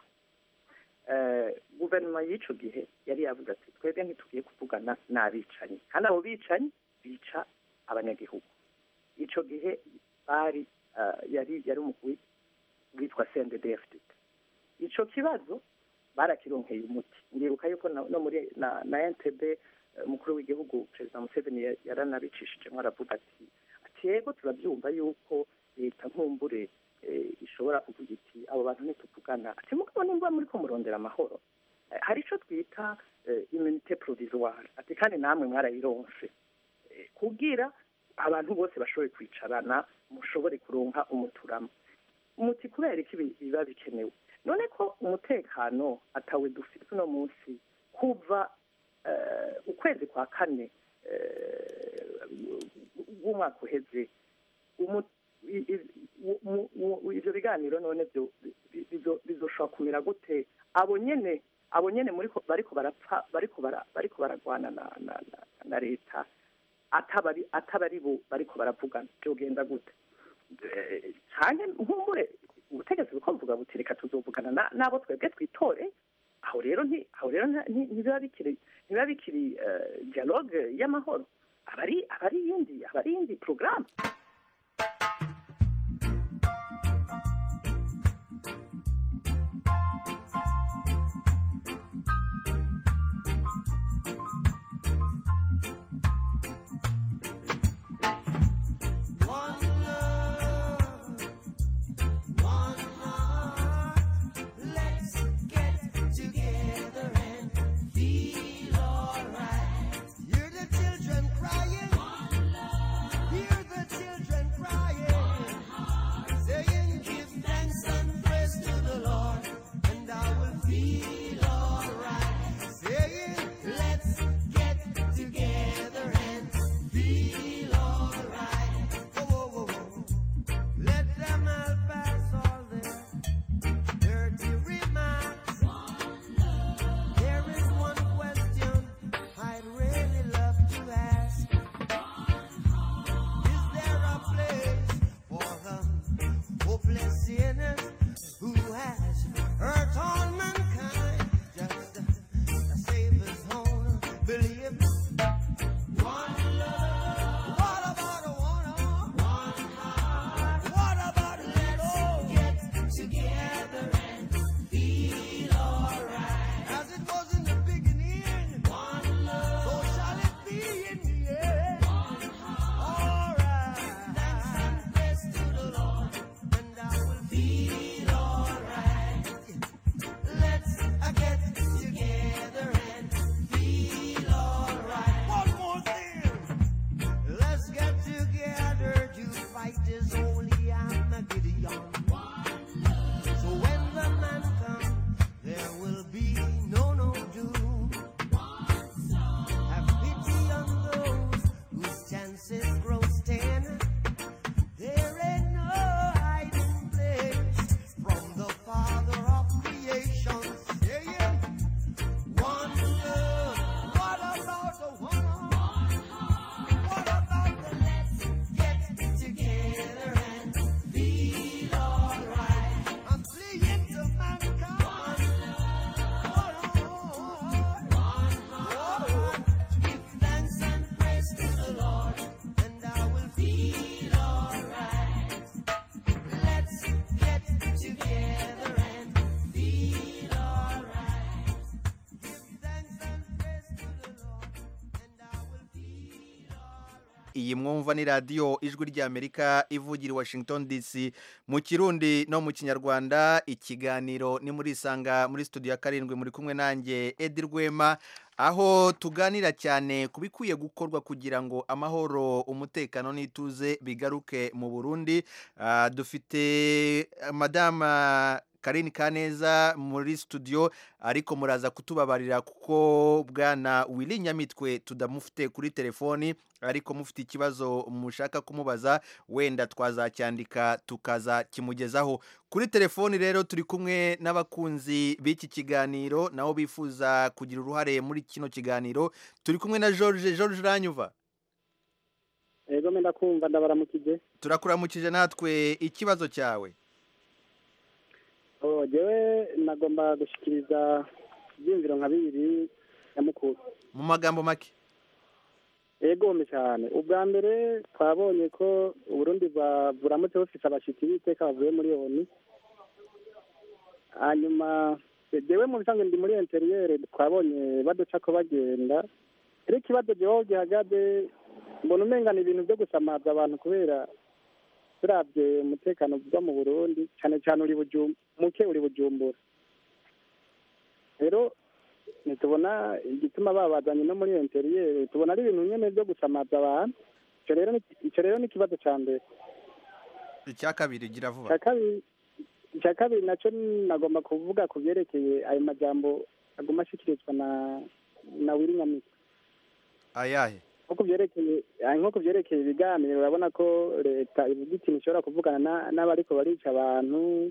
Eh, guverinoma y'ico gihe yari yavuze ati twebwe ntitugiye kuvugana n'abicanyi kandi abo bicanyi bica abanyagihugu ico gihe bari eh, yari yari umugwi witwa CNDD-FDD ico kibazo barakironkeye umuti ndibuka yuko na- no muri na, na NTB eh, umukuru w'igihugu perezida Museveni ya- yaranabicishijemo aravuga ati ati yego turabyumva yuko leta nkumbure eh, ishobora kuvuga iti abo bantu ntituvugana ati mugabo nimba muri ko murondera amahoro Eh, hari ico twita eh, immunité provisoire ati kandi namwe mwarayironse Eh, kugira abantu bose bashoboye kwicarana mushobore kuronka umuturamo umuti kubera iki bi- biba bikenewe none ko umutekano atawe dufite uno munsi kuva eh, ukwezi kwa kane eh, w'umwaka uheze umu- i- i- mu- mu- mu- ivyo biganiro none byo bi- bizo- bizoshobora kumera gute abo nyene abo nyene muriko bariko barapfa bariko bara bariko baragwana na na, na, na leta atabari atabari bo bariko baravugana byogenda gute Eh, canke nkumbure ubutegetsi buko buvuga buti reka tuzovugana na- n'abo twebwe twitore aho rero nti aho rero nta- nti- ntibiba bikiri ntibiba bikiri eh, dialogue y'amahoro abari abari yindi abari yindi programme One love, one heart, iyi mwumva ni radiyo ijwi ry'amerika ivugira i washington dc mu kirundi no mu kinyarwanda ikiganiro ni muri isanga muri studio ya karindwi muri kumwe nanjye edi rwema aho tuganira cyane ku bikwiye gukorwa kugira ngo amahoro umutekano n'ituze bigaruke mu burundi Ah, dufite madama Karine Kaneza muri studio ariko muraza kutubabarira kuko bwana Willy Nyamitwe tudamufite kuri telefoni ariko mufite ikibazo mushaka kumubaza wenda twazacyandika tukaza kimugezaho kuri telefoni rero turi kumwe n'abakunzi b'iki kiganiro nabo bifuza kugira uruhare muri kino kiganiro turi kumwe na George George Ranyuva ego menda kumva ndabaramukije turakuramukije natwe ikibazo cyawe oh jewe nagomba gushikiriza ibyiyumviro nka bibiri nyamukuru mu magambo make egome cyane ubwa mbere twabonye ko uburundi bwa- buramutse bufise abashitsi b'iteka bavuye muri oni hanyuma jewe mu bisanzwe ndi muri interiyere twabonye baduca ko bagenda rero ikibazo jewe aho gihagaze mbona umengana ibintu byo gusamaza abantu kubera turabye umutekano uva mu burundi cyane cyane uri bujum muke uri bujumbura rero ntitubona igituma babazanye no muri interiyeri tubona ari ibintu nyene byo gusamaza abantu ico rero ni- ico rero ni ikibazo ca mbere icya kabiri gira vuba icya kabiri icya kabiri nacyo nagomba kuvuga ku byerekeye ayo majambo aguma ashyikirizwa na na wiri nyamitwe ayahe nko ku byerekeye ah, nko ku byerekeye ibiganiro urabona ko leta ivuga iti ntishobora kuvugana na- n'abariko barica abantu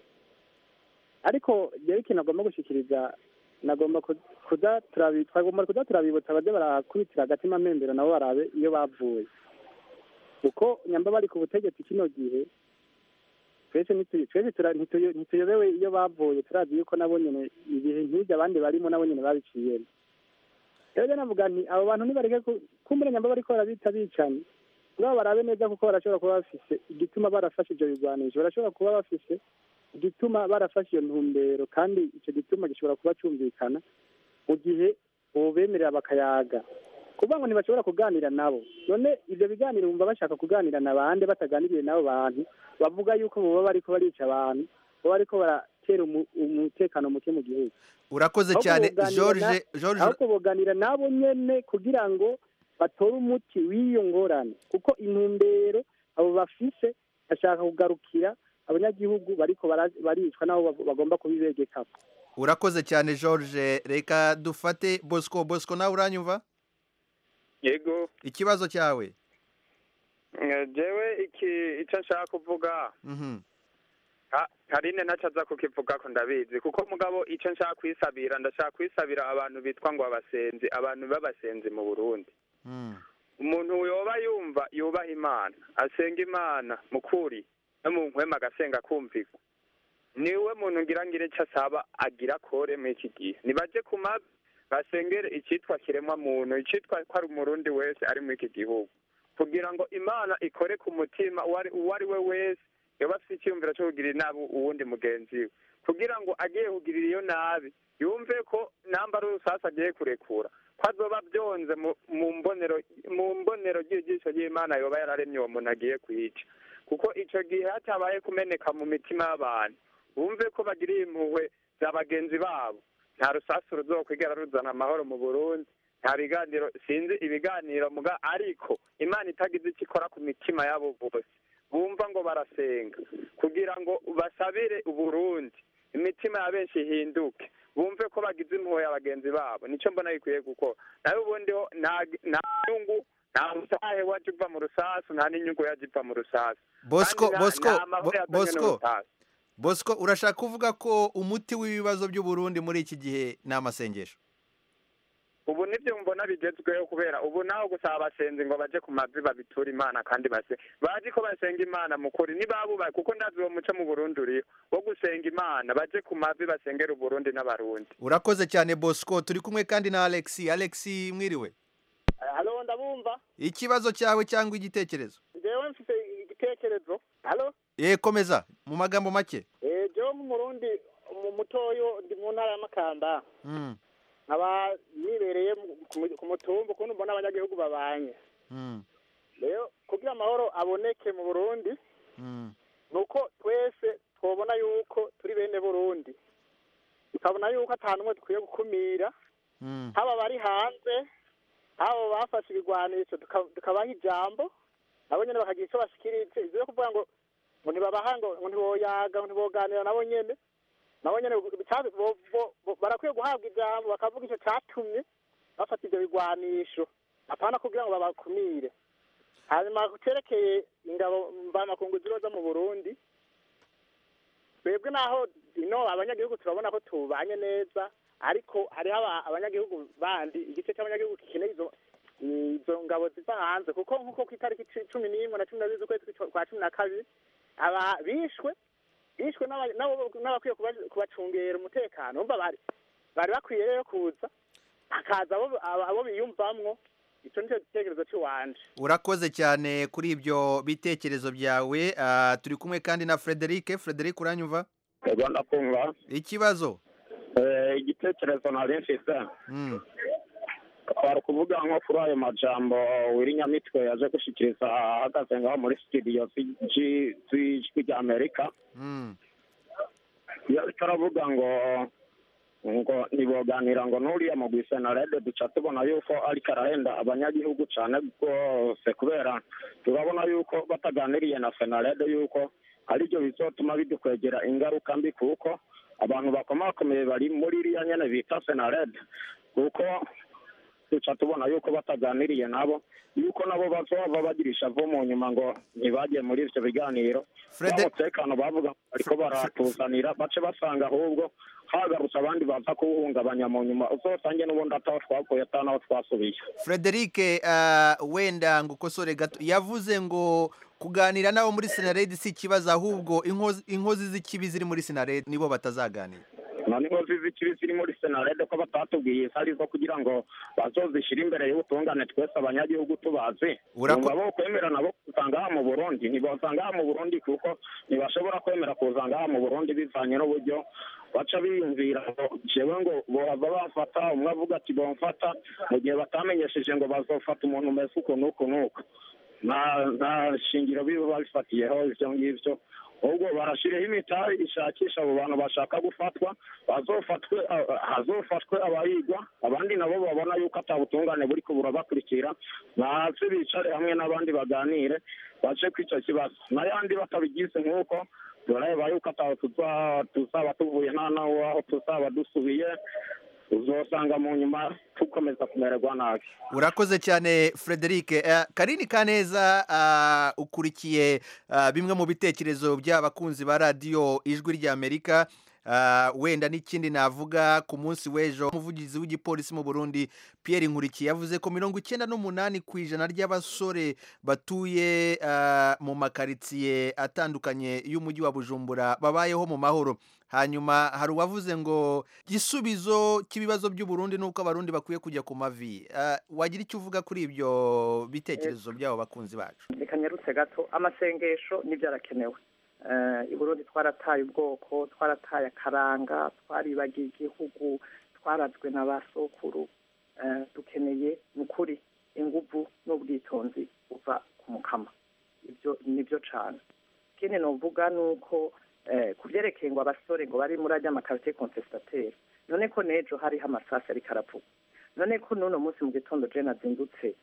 ariko jewe ikintu agomba gushikiriza nagomba ku- kuza turabi twagomba kuza turabibutsa baze barakubitira agatima mpembero nabo barabe iyo bavuye kuko nyamba bari ku butegetsi kino gihe twese ntitu- twese tura- ntituyo- ntituyobewe iyo bavuye turazi yuko nabo nyene ibihe nk'ibyo abandi barimo nabo nyene babiciyemo rero rero navuga nti abo bantu nibareke ku- kumbura nyamba bariko barabita bicanyi ngabo barabe neza kuko barashobora kuba bafise igituma barafashe ivyo bigwanisho barashobora kuba bafise igituma barafashe iyo ntumbero kandi ico gituma gishobora kuba cumvikana mu gihe bobemerera bakayaga kuvuga ngo ntibashobora kuganira nabo none ivyo biganiro bumva bashaka kuganira na bande bataganiriye n'abo bantu bavuga yuko boba bariko barica abantu boba bariko baratera umu- umutekano muke mu gihugu urakoze Ahubwo cyane boganira George na- George ahubwo boganira nabo nyene kugira ngo batore umuti w'iyo ngorane kuko intumbero abo bafise bashaka kugarukira abanyagihugu bariko bara- baricwa nabo bag- bagomba kubibegekako urakoze cyane George reka dufate Bosco Bosco nawe uranyumva yego ikibazo cyawe Eh, jewe iki icyo nshaka kuvuga Mhm. ha- karine ntacyo aza kukivuga ko ndabizi kuko mugabo icyo nshaka kwisabira ndashaka kwisabira abantu bitwa ngo abasenzi abantu b'abasenzi mu burundi Mm. umuntu yoba yumva yubaha imana asenga imana mu kuri no mu nkwema agasenga kumvirwa niwe muntu ngira ngire icyo asaba agira kore muri iki gihe nibaje ku mavi basengere icyitwa kiremwa muntu icyitwa ko ari umurundi wese ari muri iki gihugu kugira ngo imana ikore ku mutima uwo ari- uwo ari we wese yoba afite icyiyumviro cyo kugirira inabi uwundi mugenzi we kugira ngo agiye kugirira iyo nabi yumve ko namba ari urusasa agiye kurekura ko azoba byonze mu- mu mbonero mu mbonero ry'ijisho ry'imana yoba yararemye uwo muntu agiye kuyica kuko icyo gihe hatabaye kumeneka mu mitima y'abantu bumve ko bagiriye impuhwe za bagenzi babo nta rusasu ruzokwigera ruzana amahoro mu burundi nta biganiro sinzi ibiganiro muga ariko imana itagize icyo ikora ku mitima yabo bose bumva ngo barasenga kugira ngo basabire uburundi imitima ya benshi ihinduke bumve ko bagize impuhwe ya bagenzi babo nicyo mbona gikwiye gukora nawe ubundi ho nta nta nyungu nta musahe waje uva mu rusasu nta n'inyungu yaje iva mu rusasu Bosco Kandi nta- Bosco nta mahoro Bo- yazanywe Bosco n'urusasu. Bosco urashaka kuvuga ko umuti w'ibibazo by'u Burundi muri iki gihe ni amasengesho ubu nibyo mbona bigezweho kubera ubu naho gusaba abasenzi ngo baje ku mavi babitura imana kandi base bazi ko basenga imana mu kuri nibabubaye kuko ndazi uwo muco mu burundi uriho wo gusenga imana baje ku mavi basengera uburundi n'abarundi urakoze cyane Bosco turi kumwe kandi na Alexi Alexi mwiriwe halo ndabumva ikibazo cyawe cyangwa igitekerezo jewe mfite igitekerezo halo ye komeza mu magambo make eh jewe mu murundi mu mutoyo ndi mu ntara ya makamba Mm, nkaba nibereye mu- ku mu- ku mutumba ukuntu mbona abanyagihugu babanye mm, rero kugira amahoro aboneke mu burundi Mm. ni uko twese twabona yuko turi bene burundi tukabona yuko ata n'umwe dukwiye gukumira Mm. haba abari hanze haba bafashe ibigwanisho tuka- tukabaha ijambo nabo nyene bakagira icyo bashikirije ivyo yo kuvuga ngo ngo ntibabaha ngo ngo ntiboyaga ngo ntiboganira nabo nyene nabo nyene bica- bo- bo- bo- barakwiye guhabwa ijambo bakavuga ico catumye bafata ivyo bigwanisho apana kugira ngo babakumire hanyuma cerekeye ingabo mvamakungu ziroza mu burundi twebwe naho ino abanyagihugu turabona ko tubanye neza ariko hariho aba- abanyagihugu bandi igice cy'abanyagihugu gikeneye izo izo ngabo ziva hanze kuko nk'uko ku itariki ci- cumi n'imwe na cumi na zibiri z'ukwezi kwa- kwa cumi na kabiri aba bishwe bishwe n'aba- n'abo- n'abakwiye kuba- kubacungera umutekano umva bari bari bakwiye rero kuza hakaza abo abo- abo biyumvamwo icyo nicyo gitekerezo cy'iwanje urakoze cyane kuri ibyo bitekerezo byawe Ah, turi kumwe kandi na frederic frederic uranyumva ego ndakumva ikibazo Eh, igitekerezo nari mfise Mm. twari kuvuga nko kuri ayo majambo wirinyamitwe yaje gushikiriza ahagaze ngaho muri studio z'iji- z'ijwi rya amerika Mm. iyo ariko aravuga ngo ngo ntiboganira ngo n'uriya mugwi senarede duca tubona yuko ariko arahenda abanyagihugu cyane rwose kubera turabona yuko bataganiriye na senarede yuko aribyo bizotuma bidukwegera ingaruka mbi kuko abantu bakomakomeye bari muri iriya nyene bita senarede kuko duca tubona yuko bataganiriye nabo yuko nabo bazova bagira ishavu mu nyuma ngo ntibagiye muri ivyo biganiro Frede- umutekano bavuga ngo bariko baratuzanira bace basanga ahubwo hagarutse abandi baza kuwuhungabanya mu nyuma uzosange n'ubundi ataho twavuye ata naho twasubiye frederic ah, wenda ngo ukosore gato yavuze ngo kuganira nabo muri sinaredi si ikibazo ahubwo inkozi inkozi z'ikibi ziri muri sinaredi nibo batazaganira none inkozi z'ikibi ziri muri senarede ko batatubwiye ari zo kugira ngo bazozishyire imbere y'ubutungane twese abanyagihugu tubazi Urako- umva bo kwemera nabo kuza ngaha mu burundi ntibasa ngaha mu burundi kuko ntibashobora kwemera kuza ngaha mu burundi bivanye n'uburyo baca biyumvira ngo jewe ngo bohava bafata umwe avuga ati bomfata mu gihe batamenyesheje ngo bazofata umuntu umeze uku n'uku n'uku nta nta shingiro biba babifatiyeho ivyo ngivyo ahubwo barashiriho imitari ishakisha abo bantu bashaka gufatwa bazofatwe ah, hazofatwe abayigwa abandi nabo babona yuko ata butungane buri kubura bakurikira baze bicare hamwe n'abandi baganire bace kw'ico kibazo n'ayandi batabigize nk'uko turareba yuko ataho tuza- tuzaba tuvuye nta naho aho tuzaba dusubiye uzosanga mu nyuma tukomeza kumererwa nabi urakoze cyane frederic Eh, karini kaneza ah, ukurikiye ah, bimwe mu bitekerezo by'abakunzi ba radiyo ijwi ry'amerika Ah, wenda n'ikindi navuga ku munsi w'ejo umuvugizi w'igipolisi mu burundi pierre nkurikiye yavuze ko mirongo icyenda n'umunani ku ijana ry'abasore batuye ah, mu makaritsiye atandukanye y'umujyi wa bujumbura babayeho mu mahoro hanyuma hari uwavuze ngo igisubizo cy'ibibazo by'uburundi ni uko abarundi bakwiye kujya ku mavi Ah, wagira icyo uvuga kuri ibyo bitekerezo by'abo bakunzi bacu reka nyarutse gato amasengesho nibyo arakenewe Eh, i burundi twarataye ubwoko twarataye akaranga twaribagiye igihugu twarazwe na ba sokuru Eh, dukeneye ni ukuri inguvu n'ubwitonzi buva ku mukama ibyo nibyo cane ikindi novuga ni uko eh, ku vyerekeye ngo abasore ngo bari muri arya makarite contestataire none ko n'ejo hariho amasasi ariko aravuga none ko n'uno munsi mu gitondo je nazindutse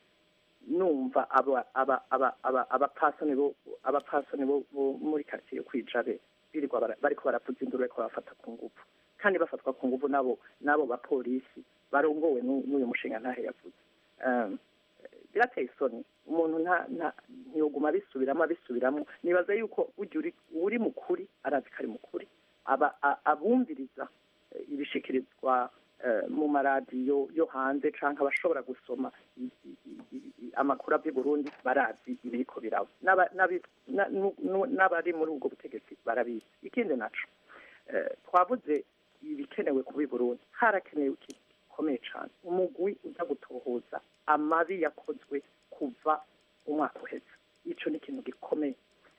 numva aba aba aba aba abapasoni bo abapasoni bo bo muri quartier yo kwijabe birirwa bara- bariko baravuza induru bariko barafata ku nguvu kandi bafatwa ku nguvu nabo nabo bapolisi barongowe n'u- n'uyu mushinga ntahe yavuze Um, birateye isoni umuntu nta nta ntiyoguma abisubiramo abisubiramo nibaza yuko ujya uri uri mukuri arazi ko ari mukuri aba a- abumviriza eh, ibishikirizwa eh, mu maradiyo yo hanze canke abashobora gusoma i- i- i- i- amakuru ava i burundi barazi ibiriko biraba N'aba- n'abi- na- nu- nu- n'abari muri ubwo butegetsi barabizi ikindi naco eh, twavuze ibikenewe kuba i burundi harakenewe ikintu gikomeye cane umugwi uza gutohoza amabi yakozwe kuva umwaka uheze ico ni ikintu gikomeye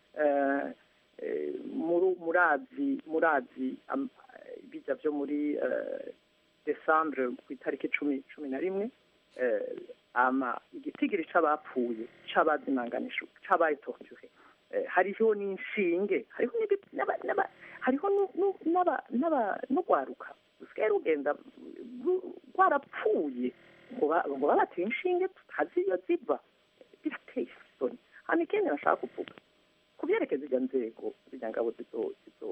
Eh, eh, muri- murazi murazi am- eh, bijya byo muri eh, desambure ku itariki cumi cumi na rimwe eh, hama igitigiri c'abapfuye c'abazimanganisho c'abaye torture Eh, hariho n'inshinge hariho n'ibi- n'aba- n'aba- hariho nu- nu- n'aba- n'aba- n'urwaruka rusigaye rugenda ru- rwarapfuye ngo ba- ngo babateye inshinge tutazi iyo ziva birateye isoni hano ikindi nashaka kuvuga ku byerekeza izo nzego zirya ngabo zizo zizo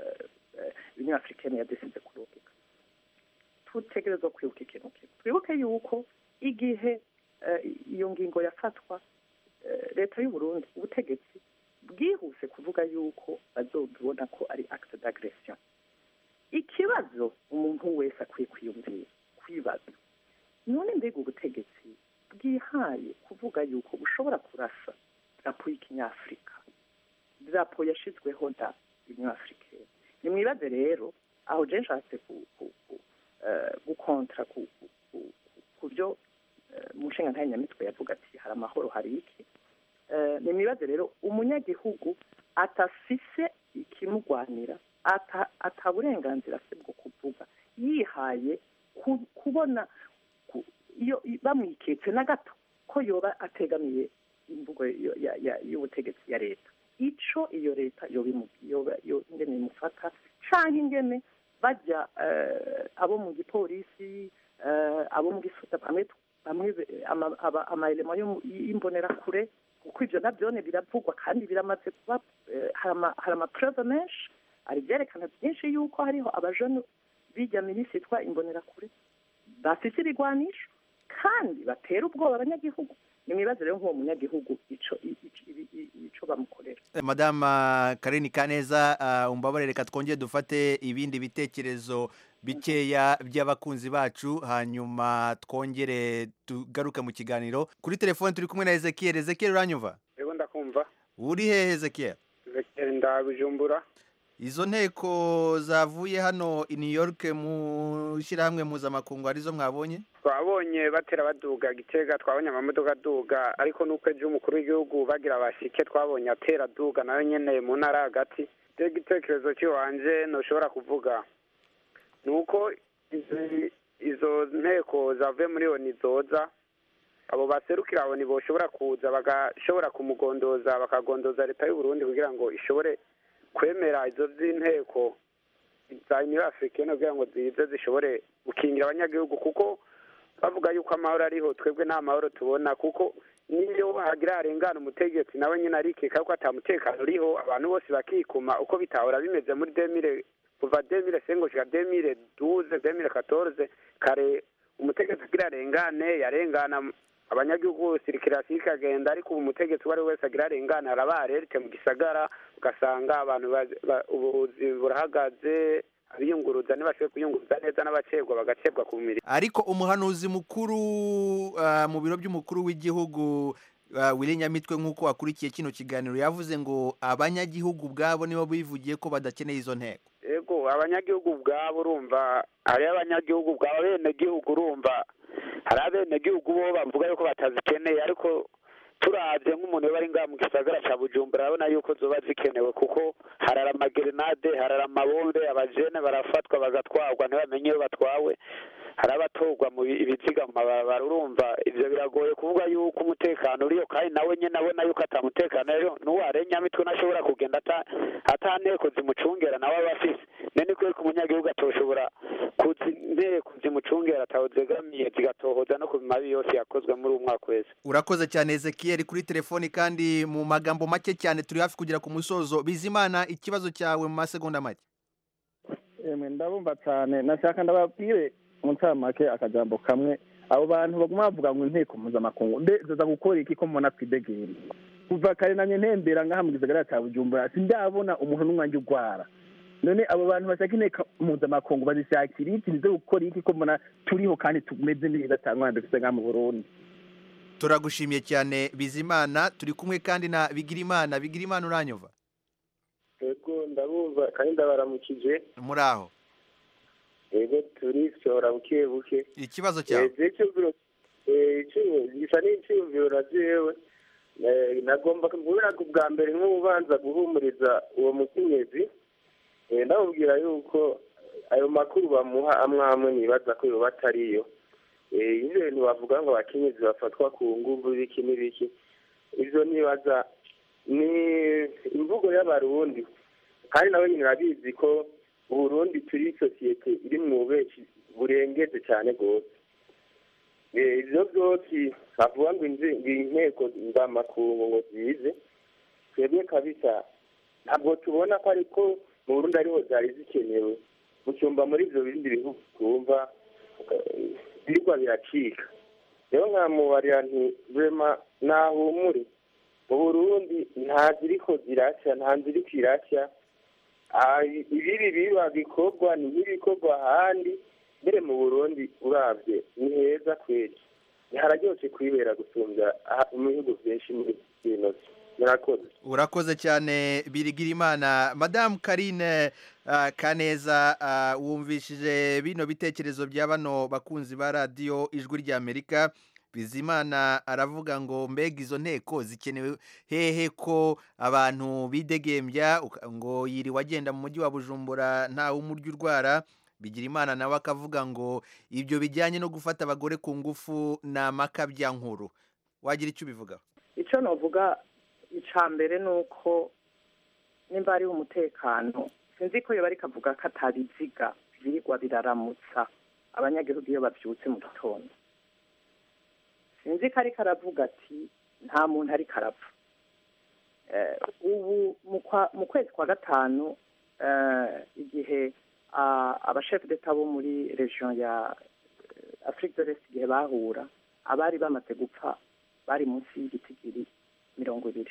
union africaine yadesize kurungika tutegerezwa kwibuka ikintu kimwe twibuke yuko igihe eh, iyo ngingo yafatwa eh, leta y'u Burundi ubutegetsi bwihuse kuvuga yuko bazobibona ko ari acte d'agression ikibazo umuntu wese akwiye kwiyumvira kwibaza none mbega ubutegetsi bwihaye kuvuga yuko bushobora kurasa drapo y'ikinyafurika drapo yashizweho na union africaine nimwibaze rero aho je nshatse ku- ku- ku- eh, gukontra ku- ku- ku- ku byo eh, mu nshinga nyamitwe yavuga ati hari amahoro hari iki Eh, nimwibaze rero umunyagihugu atafise ikimugwanira ata ata burenganzira afite bwo kuvuga yihaye ku- kubona ku- iyo i- bamwiketse na gato ko yoba ategamiye imvugo yo- ya- ya- y'ubutegetsi ya leta ico iyo leta yoba imu- yoba- yo- ingene imufata canke ingene bajya eh, abo mu gipolisi eh, abo mu gisuta bamwe bamwe be- ama- aba- amaelema yo mu- y'imbonerakure kuko ivyo navyone biravugwa kandi biramaze kuba eh, hari ama- hari amapreve menshi hari ivyerekana byinshi yuko hariho abajene bijya minisi yitwa imbonerakure bafise ibigwanisho kandi batera ubwoba abanyagihugu nimwibaze rero nk'uwo munyagihugu ico i- i- i- i- ico bamukorera madama Karine Kaneza uh, umbabarire reka twongere dufate ibindi bitekerezo bikeya by'abakunzi bacu hanyuma twongere tugaruke mu kiganiro kuri telefone turi kumwe na Ezekiel Ezekiel uranyumva rero ndakumva uri hehe Ezekiel Ezekiel ndabujumbura izo nteko zavuye hano i New York mu shyirahamwe mpuzamakungu arizo mwabonye twabonye batera baduga gitega twabonye amamodoka aduga ariko nuko ejo umukuru w'igihugu bagira bashike twabonye atera aduga nayo nyene mu ntara hagati rero igitekerezo cy'iwanje ntushobora kuvuga ni uko izi- izo nteko zavuye muri oni zoza abo baserukira abo boshobora kuza bagashobora kumugondoza bakagondoza leta y'u Burundi kugira ngo ishobore kwemera izo z'inteko za union africaine kugira ngo zize zishobore gukingira abanyagihugu kuko bavuga yuko amahoro ariho twebwe nta mahoro tubona kuko niyo hagira harengana umutegetsi nawe nyine arikeka ko ata mutekano uriho abantu bose bakikuma uko bitahora bimeze muri demire kuva demire sengo gushika demire duze demire katorze kare umutegetsi agira arengane yarengana abanyagihugu sirikirasiyo ikagenda ariko ubu umutegetsi uwo ari we wese agira arengane araba arerite mu gisagara ugasanga abantu ba- ba- ubuzi burahagaze abiyunguruza ntibashoboye kuyunguruza neza n'abacebwa bagacebwa ku mirimo ariko umuhanuzi mukuru uh, mu biro by'umukuru w'igihugu uh, Willy Nyamitwe nk'uko wakurikiye kino kiganiro yavuze ngo abanyagihugu ubwabo nibo bivugiye ko badakeneye izo nteko ego abanyagihugu ubwabo urumva hariyo abanyagihugu ubwabo abenegihugu urumva hari abenegihugu bo bavuga yuko batazikeneye ariko turabye nk'umuntu uba ari ngaha mu gisagara cya bujumbura urabona yuko zoba zikenewe kuko harara amagerenade harara amabombe abajene barafatwa bagatwarwa ntibamenye iyo batwawe hari abatorwa mu bi- ibiziga mu mabarabara urumva ivyo biragoye kuvuga yuko umutekano uriyo kandi nawe nyene abona yuko ata mutekano rero n'uwo arenyamitwe ntashobora kugenda ata ata nteko zimucungera nawe aba afise nene kubera ko umunyagihugu atoshobora kuzi inteko zimucungera ataho zegamiye zigatohoza no ku mabi yose yakozwe muri uwo mwaka wese urakoze cyane Ezekiel kuri telefoni kandi mu magambo make cyane turi hafi kugera ku musozo bizimana ikibazo cyawe mu masegonda make emwe ndabumva cyane nashaka ndababwire mu ncamake akajambo kamwe abo bantu baguma bavuga ngo inteko mpuzamakungu mbe zoza gukora iki ko mbona twidegera kuva kare nanye ntembera ngaha mu gisagara cya bujumbura sindabona umuntu n'umwanjye urwara none abo bantu bashaka inteko mpuzamakungu bazishakira iki nizo gukora iki ko mbona turiho kandi tumeze neza cyangwa dufite ngaha mu burundi turagushimiye cyane bizimana turi kumwe kandi na bigirimana bigirimana uranyumva yego ndabumva kandi ndabaramukije muri aho yego turisohora buke buke ikibazo cyawe Eh, icyumviro eh, icyumviro gisa n'icyumviro na jewe Eh, nagomba kubura bwa mbere nk'ubanza guhumuriza uwo mukenyezi Eh, ndamubwira yuko ayo makuru bamuha amwe amwe nibaza ko yoba atariyo Eh, ivyo bintu bavuga ngo abakenyezi bafatwa ku nguvu biki n'ibiki ivyo nibaza ni imvugo y'abarundi kandi nawe nyine urabizi ko uburundi turi sosiyete iri mu bubeshi burengeze cyane rwose Eh, ivyo vyose bavuga ngo inzi- ngo inteko mvamakungu ngo zize twebwe kabisa ntabwo tubona ko ariko mu burundi ariho zari zikenewe gucumba muri ivyo bindi bihugu twumva eh, birigwa biracika rero nkamubarira nti rema nahumure mu burundi nta ziriko zirashya nta ziriko irashya Ah, ibibi biba bikorwa ni nk'ibikorwa ahandi mbere mu burundi uravye ni heza kweli hararyoshe kwibera gusumbya aha- mu bihugu vyinshi muri bino murakoze urakoze cyane birigira imana madamu karine ah, kaneza ah, wumvishije bino bitekerezo bya bano bakunzi ba radiyo ijwi ry'amerika bizimana aravuga ngo mbega izo nteko zikenewe hehe ko abantu bidegembya uka- ngo yiriwe agenda mu mujyi wa bujumbura ntawe umurya urwara bigira imana nawe akavuga ngo ibyo bijyanye no gufata abagore ku ngufu ni amakabyankuru wagira icyo ubivugaho icyo navuga icya mbere ni uko nimba hariho umutekano sinzi ko yoba ariko avuga ko atabiziga birirwa biraramutsa abanyagihugu iyo babyutse mu gitondo sinzi ko ariko aravuga ati nta muntu ariko arapfa Eh, ubu mu kwa- mu kwezi kwa gatanu eh, igihe ah, abashefu d'etat bo muri region ya eh, afrique de l'est igihe bahura abari bamaze gupfa bari munsi y'igitigiri mirongo ibiri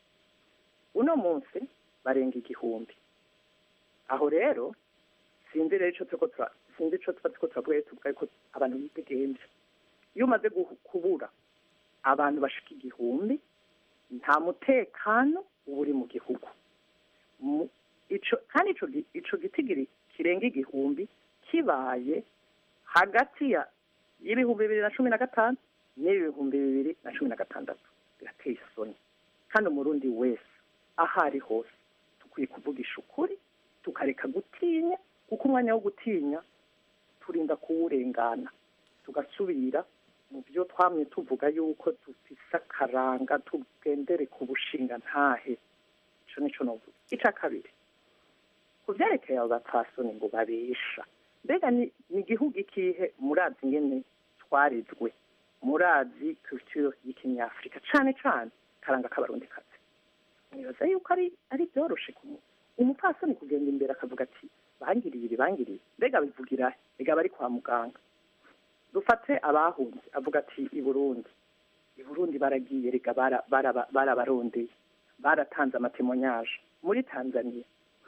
uno munsi barenga igihumbi aho rero sinzi rero ico turiko tura- sinzi ico tuba turiko turavuga rero tuvuga ko abantu bidegemvya iyo umaze guhu- kubura abantu bashika igihumbi nta mutekano uba uri mu gihugu Mu- ico kandi ico gi- ico gitigiri kirenga igihumbi kibaye hagati ya y'ibihumbi bibiri na cumi na gatanu n'ibihumbi bibiri na cumi na gatandatu birateye isoni kandi umurundi wese aho ari hose dukwiye kuvugisha ukuri tukareka gutinya kuko umwanya wo gutinya turinda kuwurengana tugasubira mu byo twamye tuvuga yuko dufise akaranga tugendere ku bushinga ntahe ico nico novuga ica kabiri ku vyerekeye abo bapfasoni ngo babesha mbega ni ni igihugu ikihe murazi ingene twarizwe murazi culture y'ikinyafurika cane cane karanga k'abarundi kazi nibaza yuko ari ari byoroshe kumu umupfasoni kugenda imbere akavuga ati bangiriye ibi bangiriye mbega bivugira he? mbega bari kwa muganga dufate abahunze avuga ati i burundi i burundi baragiye rega bara- baraba- barabarondeye baratanze amatemonyage muri tanzania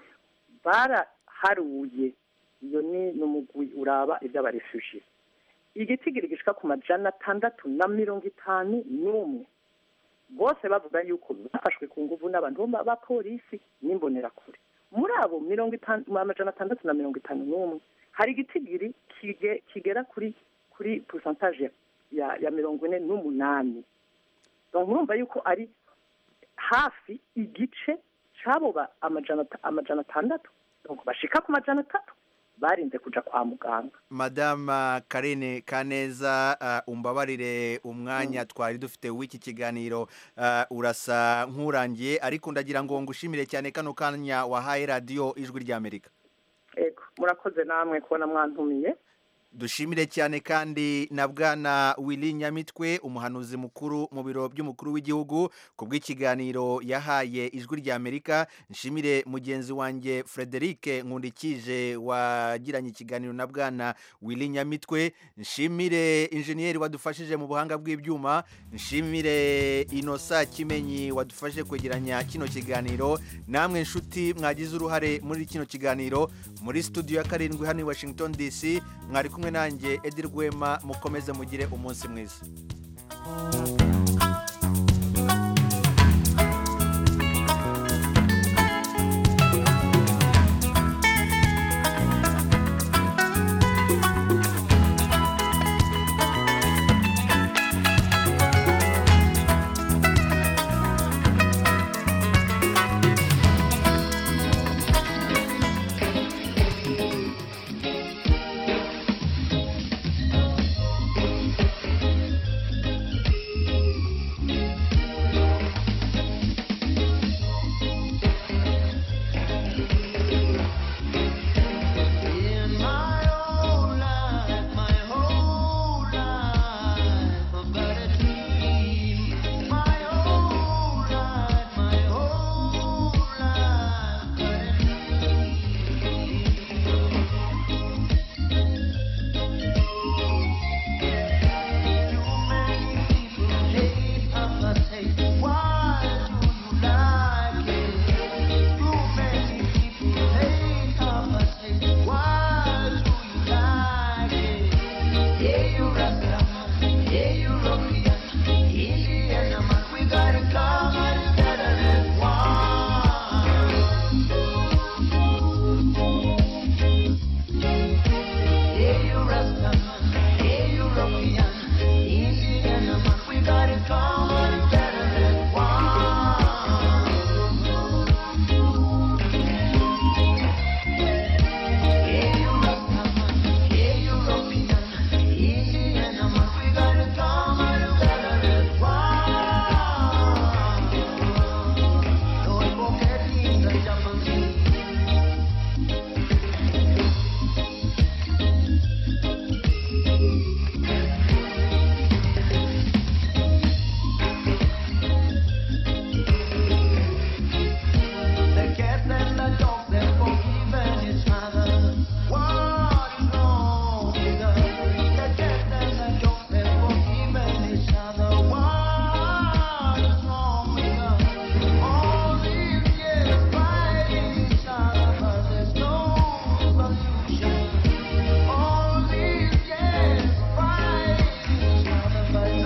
baraharuye iyo ni n'umugwi uraba iby'abarefugie igitigiri gishika ku majana atandatu na mirongo itanu n'umwe bose bavuga yuko bafashwe ku nguvu n'abantu bo ba polisi n'imbonerakure muri abo mirongo itanu amajana atandatu na mirongo itanu n'umwe hari igitigiri kige- kigera kuri kuri pourcentage ya ya mirongo ine n'umunani donc murumva yuko ari hafi igice c'abo ba amajana ata- amajana atandatu donc bashika ku majana atatu barinze kuja kwa muganga madama karine kaneza uh, umbabarire umwanya twari dufite w'iki kiganiro uh, urasa nk'urangiye ariko ndagira ngo ngushimire cyane kano kanya wahaye radiyo ijwi ry'amerika ego murakoze namwe kubona mwantumiye dushimire cyane kandi na bwana Willy Nyamitwe umuhanuzi mukuru mu biro by'umukuru w'igihugu ku bw'ikiganiro yahaye ijwi ry'Amerika nshimire mugenzi wanjye Frederic Nkundikije wagiranye ikiganiro na bwana Willy Nyamitwe nshimire injeniyeri wadufashije mu buhanga bw'ibyuma nshimire Inosa Kimenyi wadufashe kwegeranya kino kiganiro namwe nshuti mwagize uruhare muri kino kiganiro muri studio ya karindwi hano i Washington DC mwari kumwe nanjye Edi Rwema mukomeze mugire umunsi mwiza fight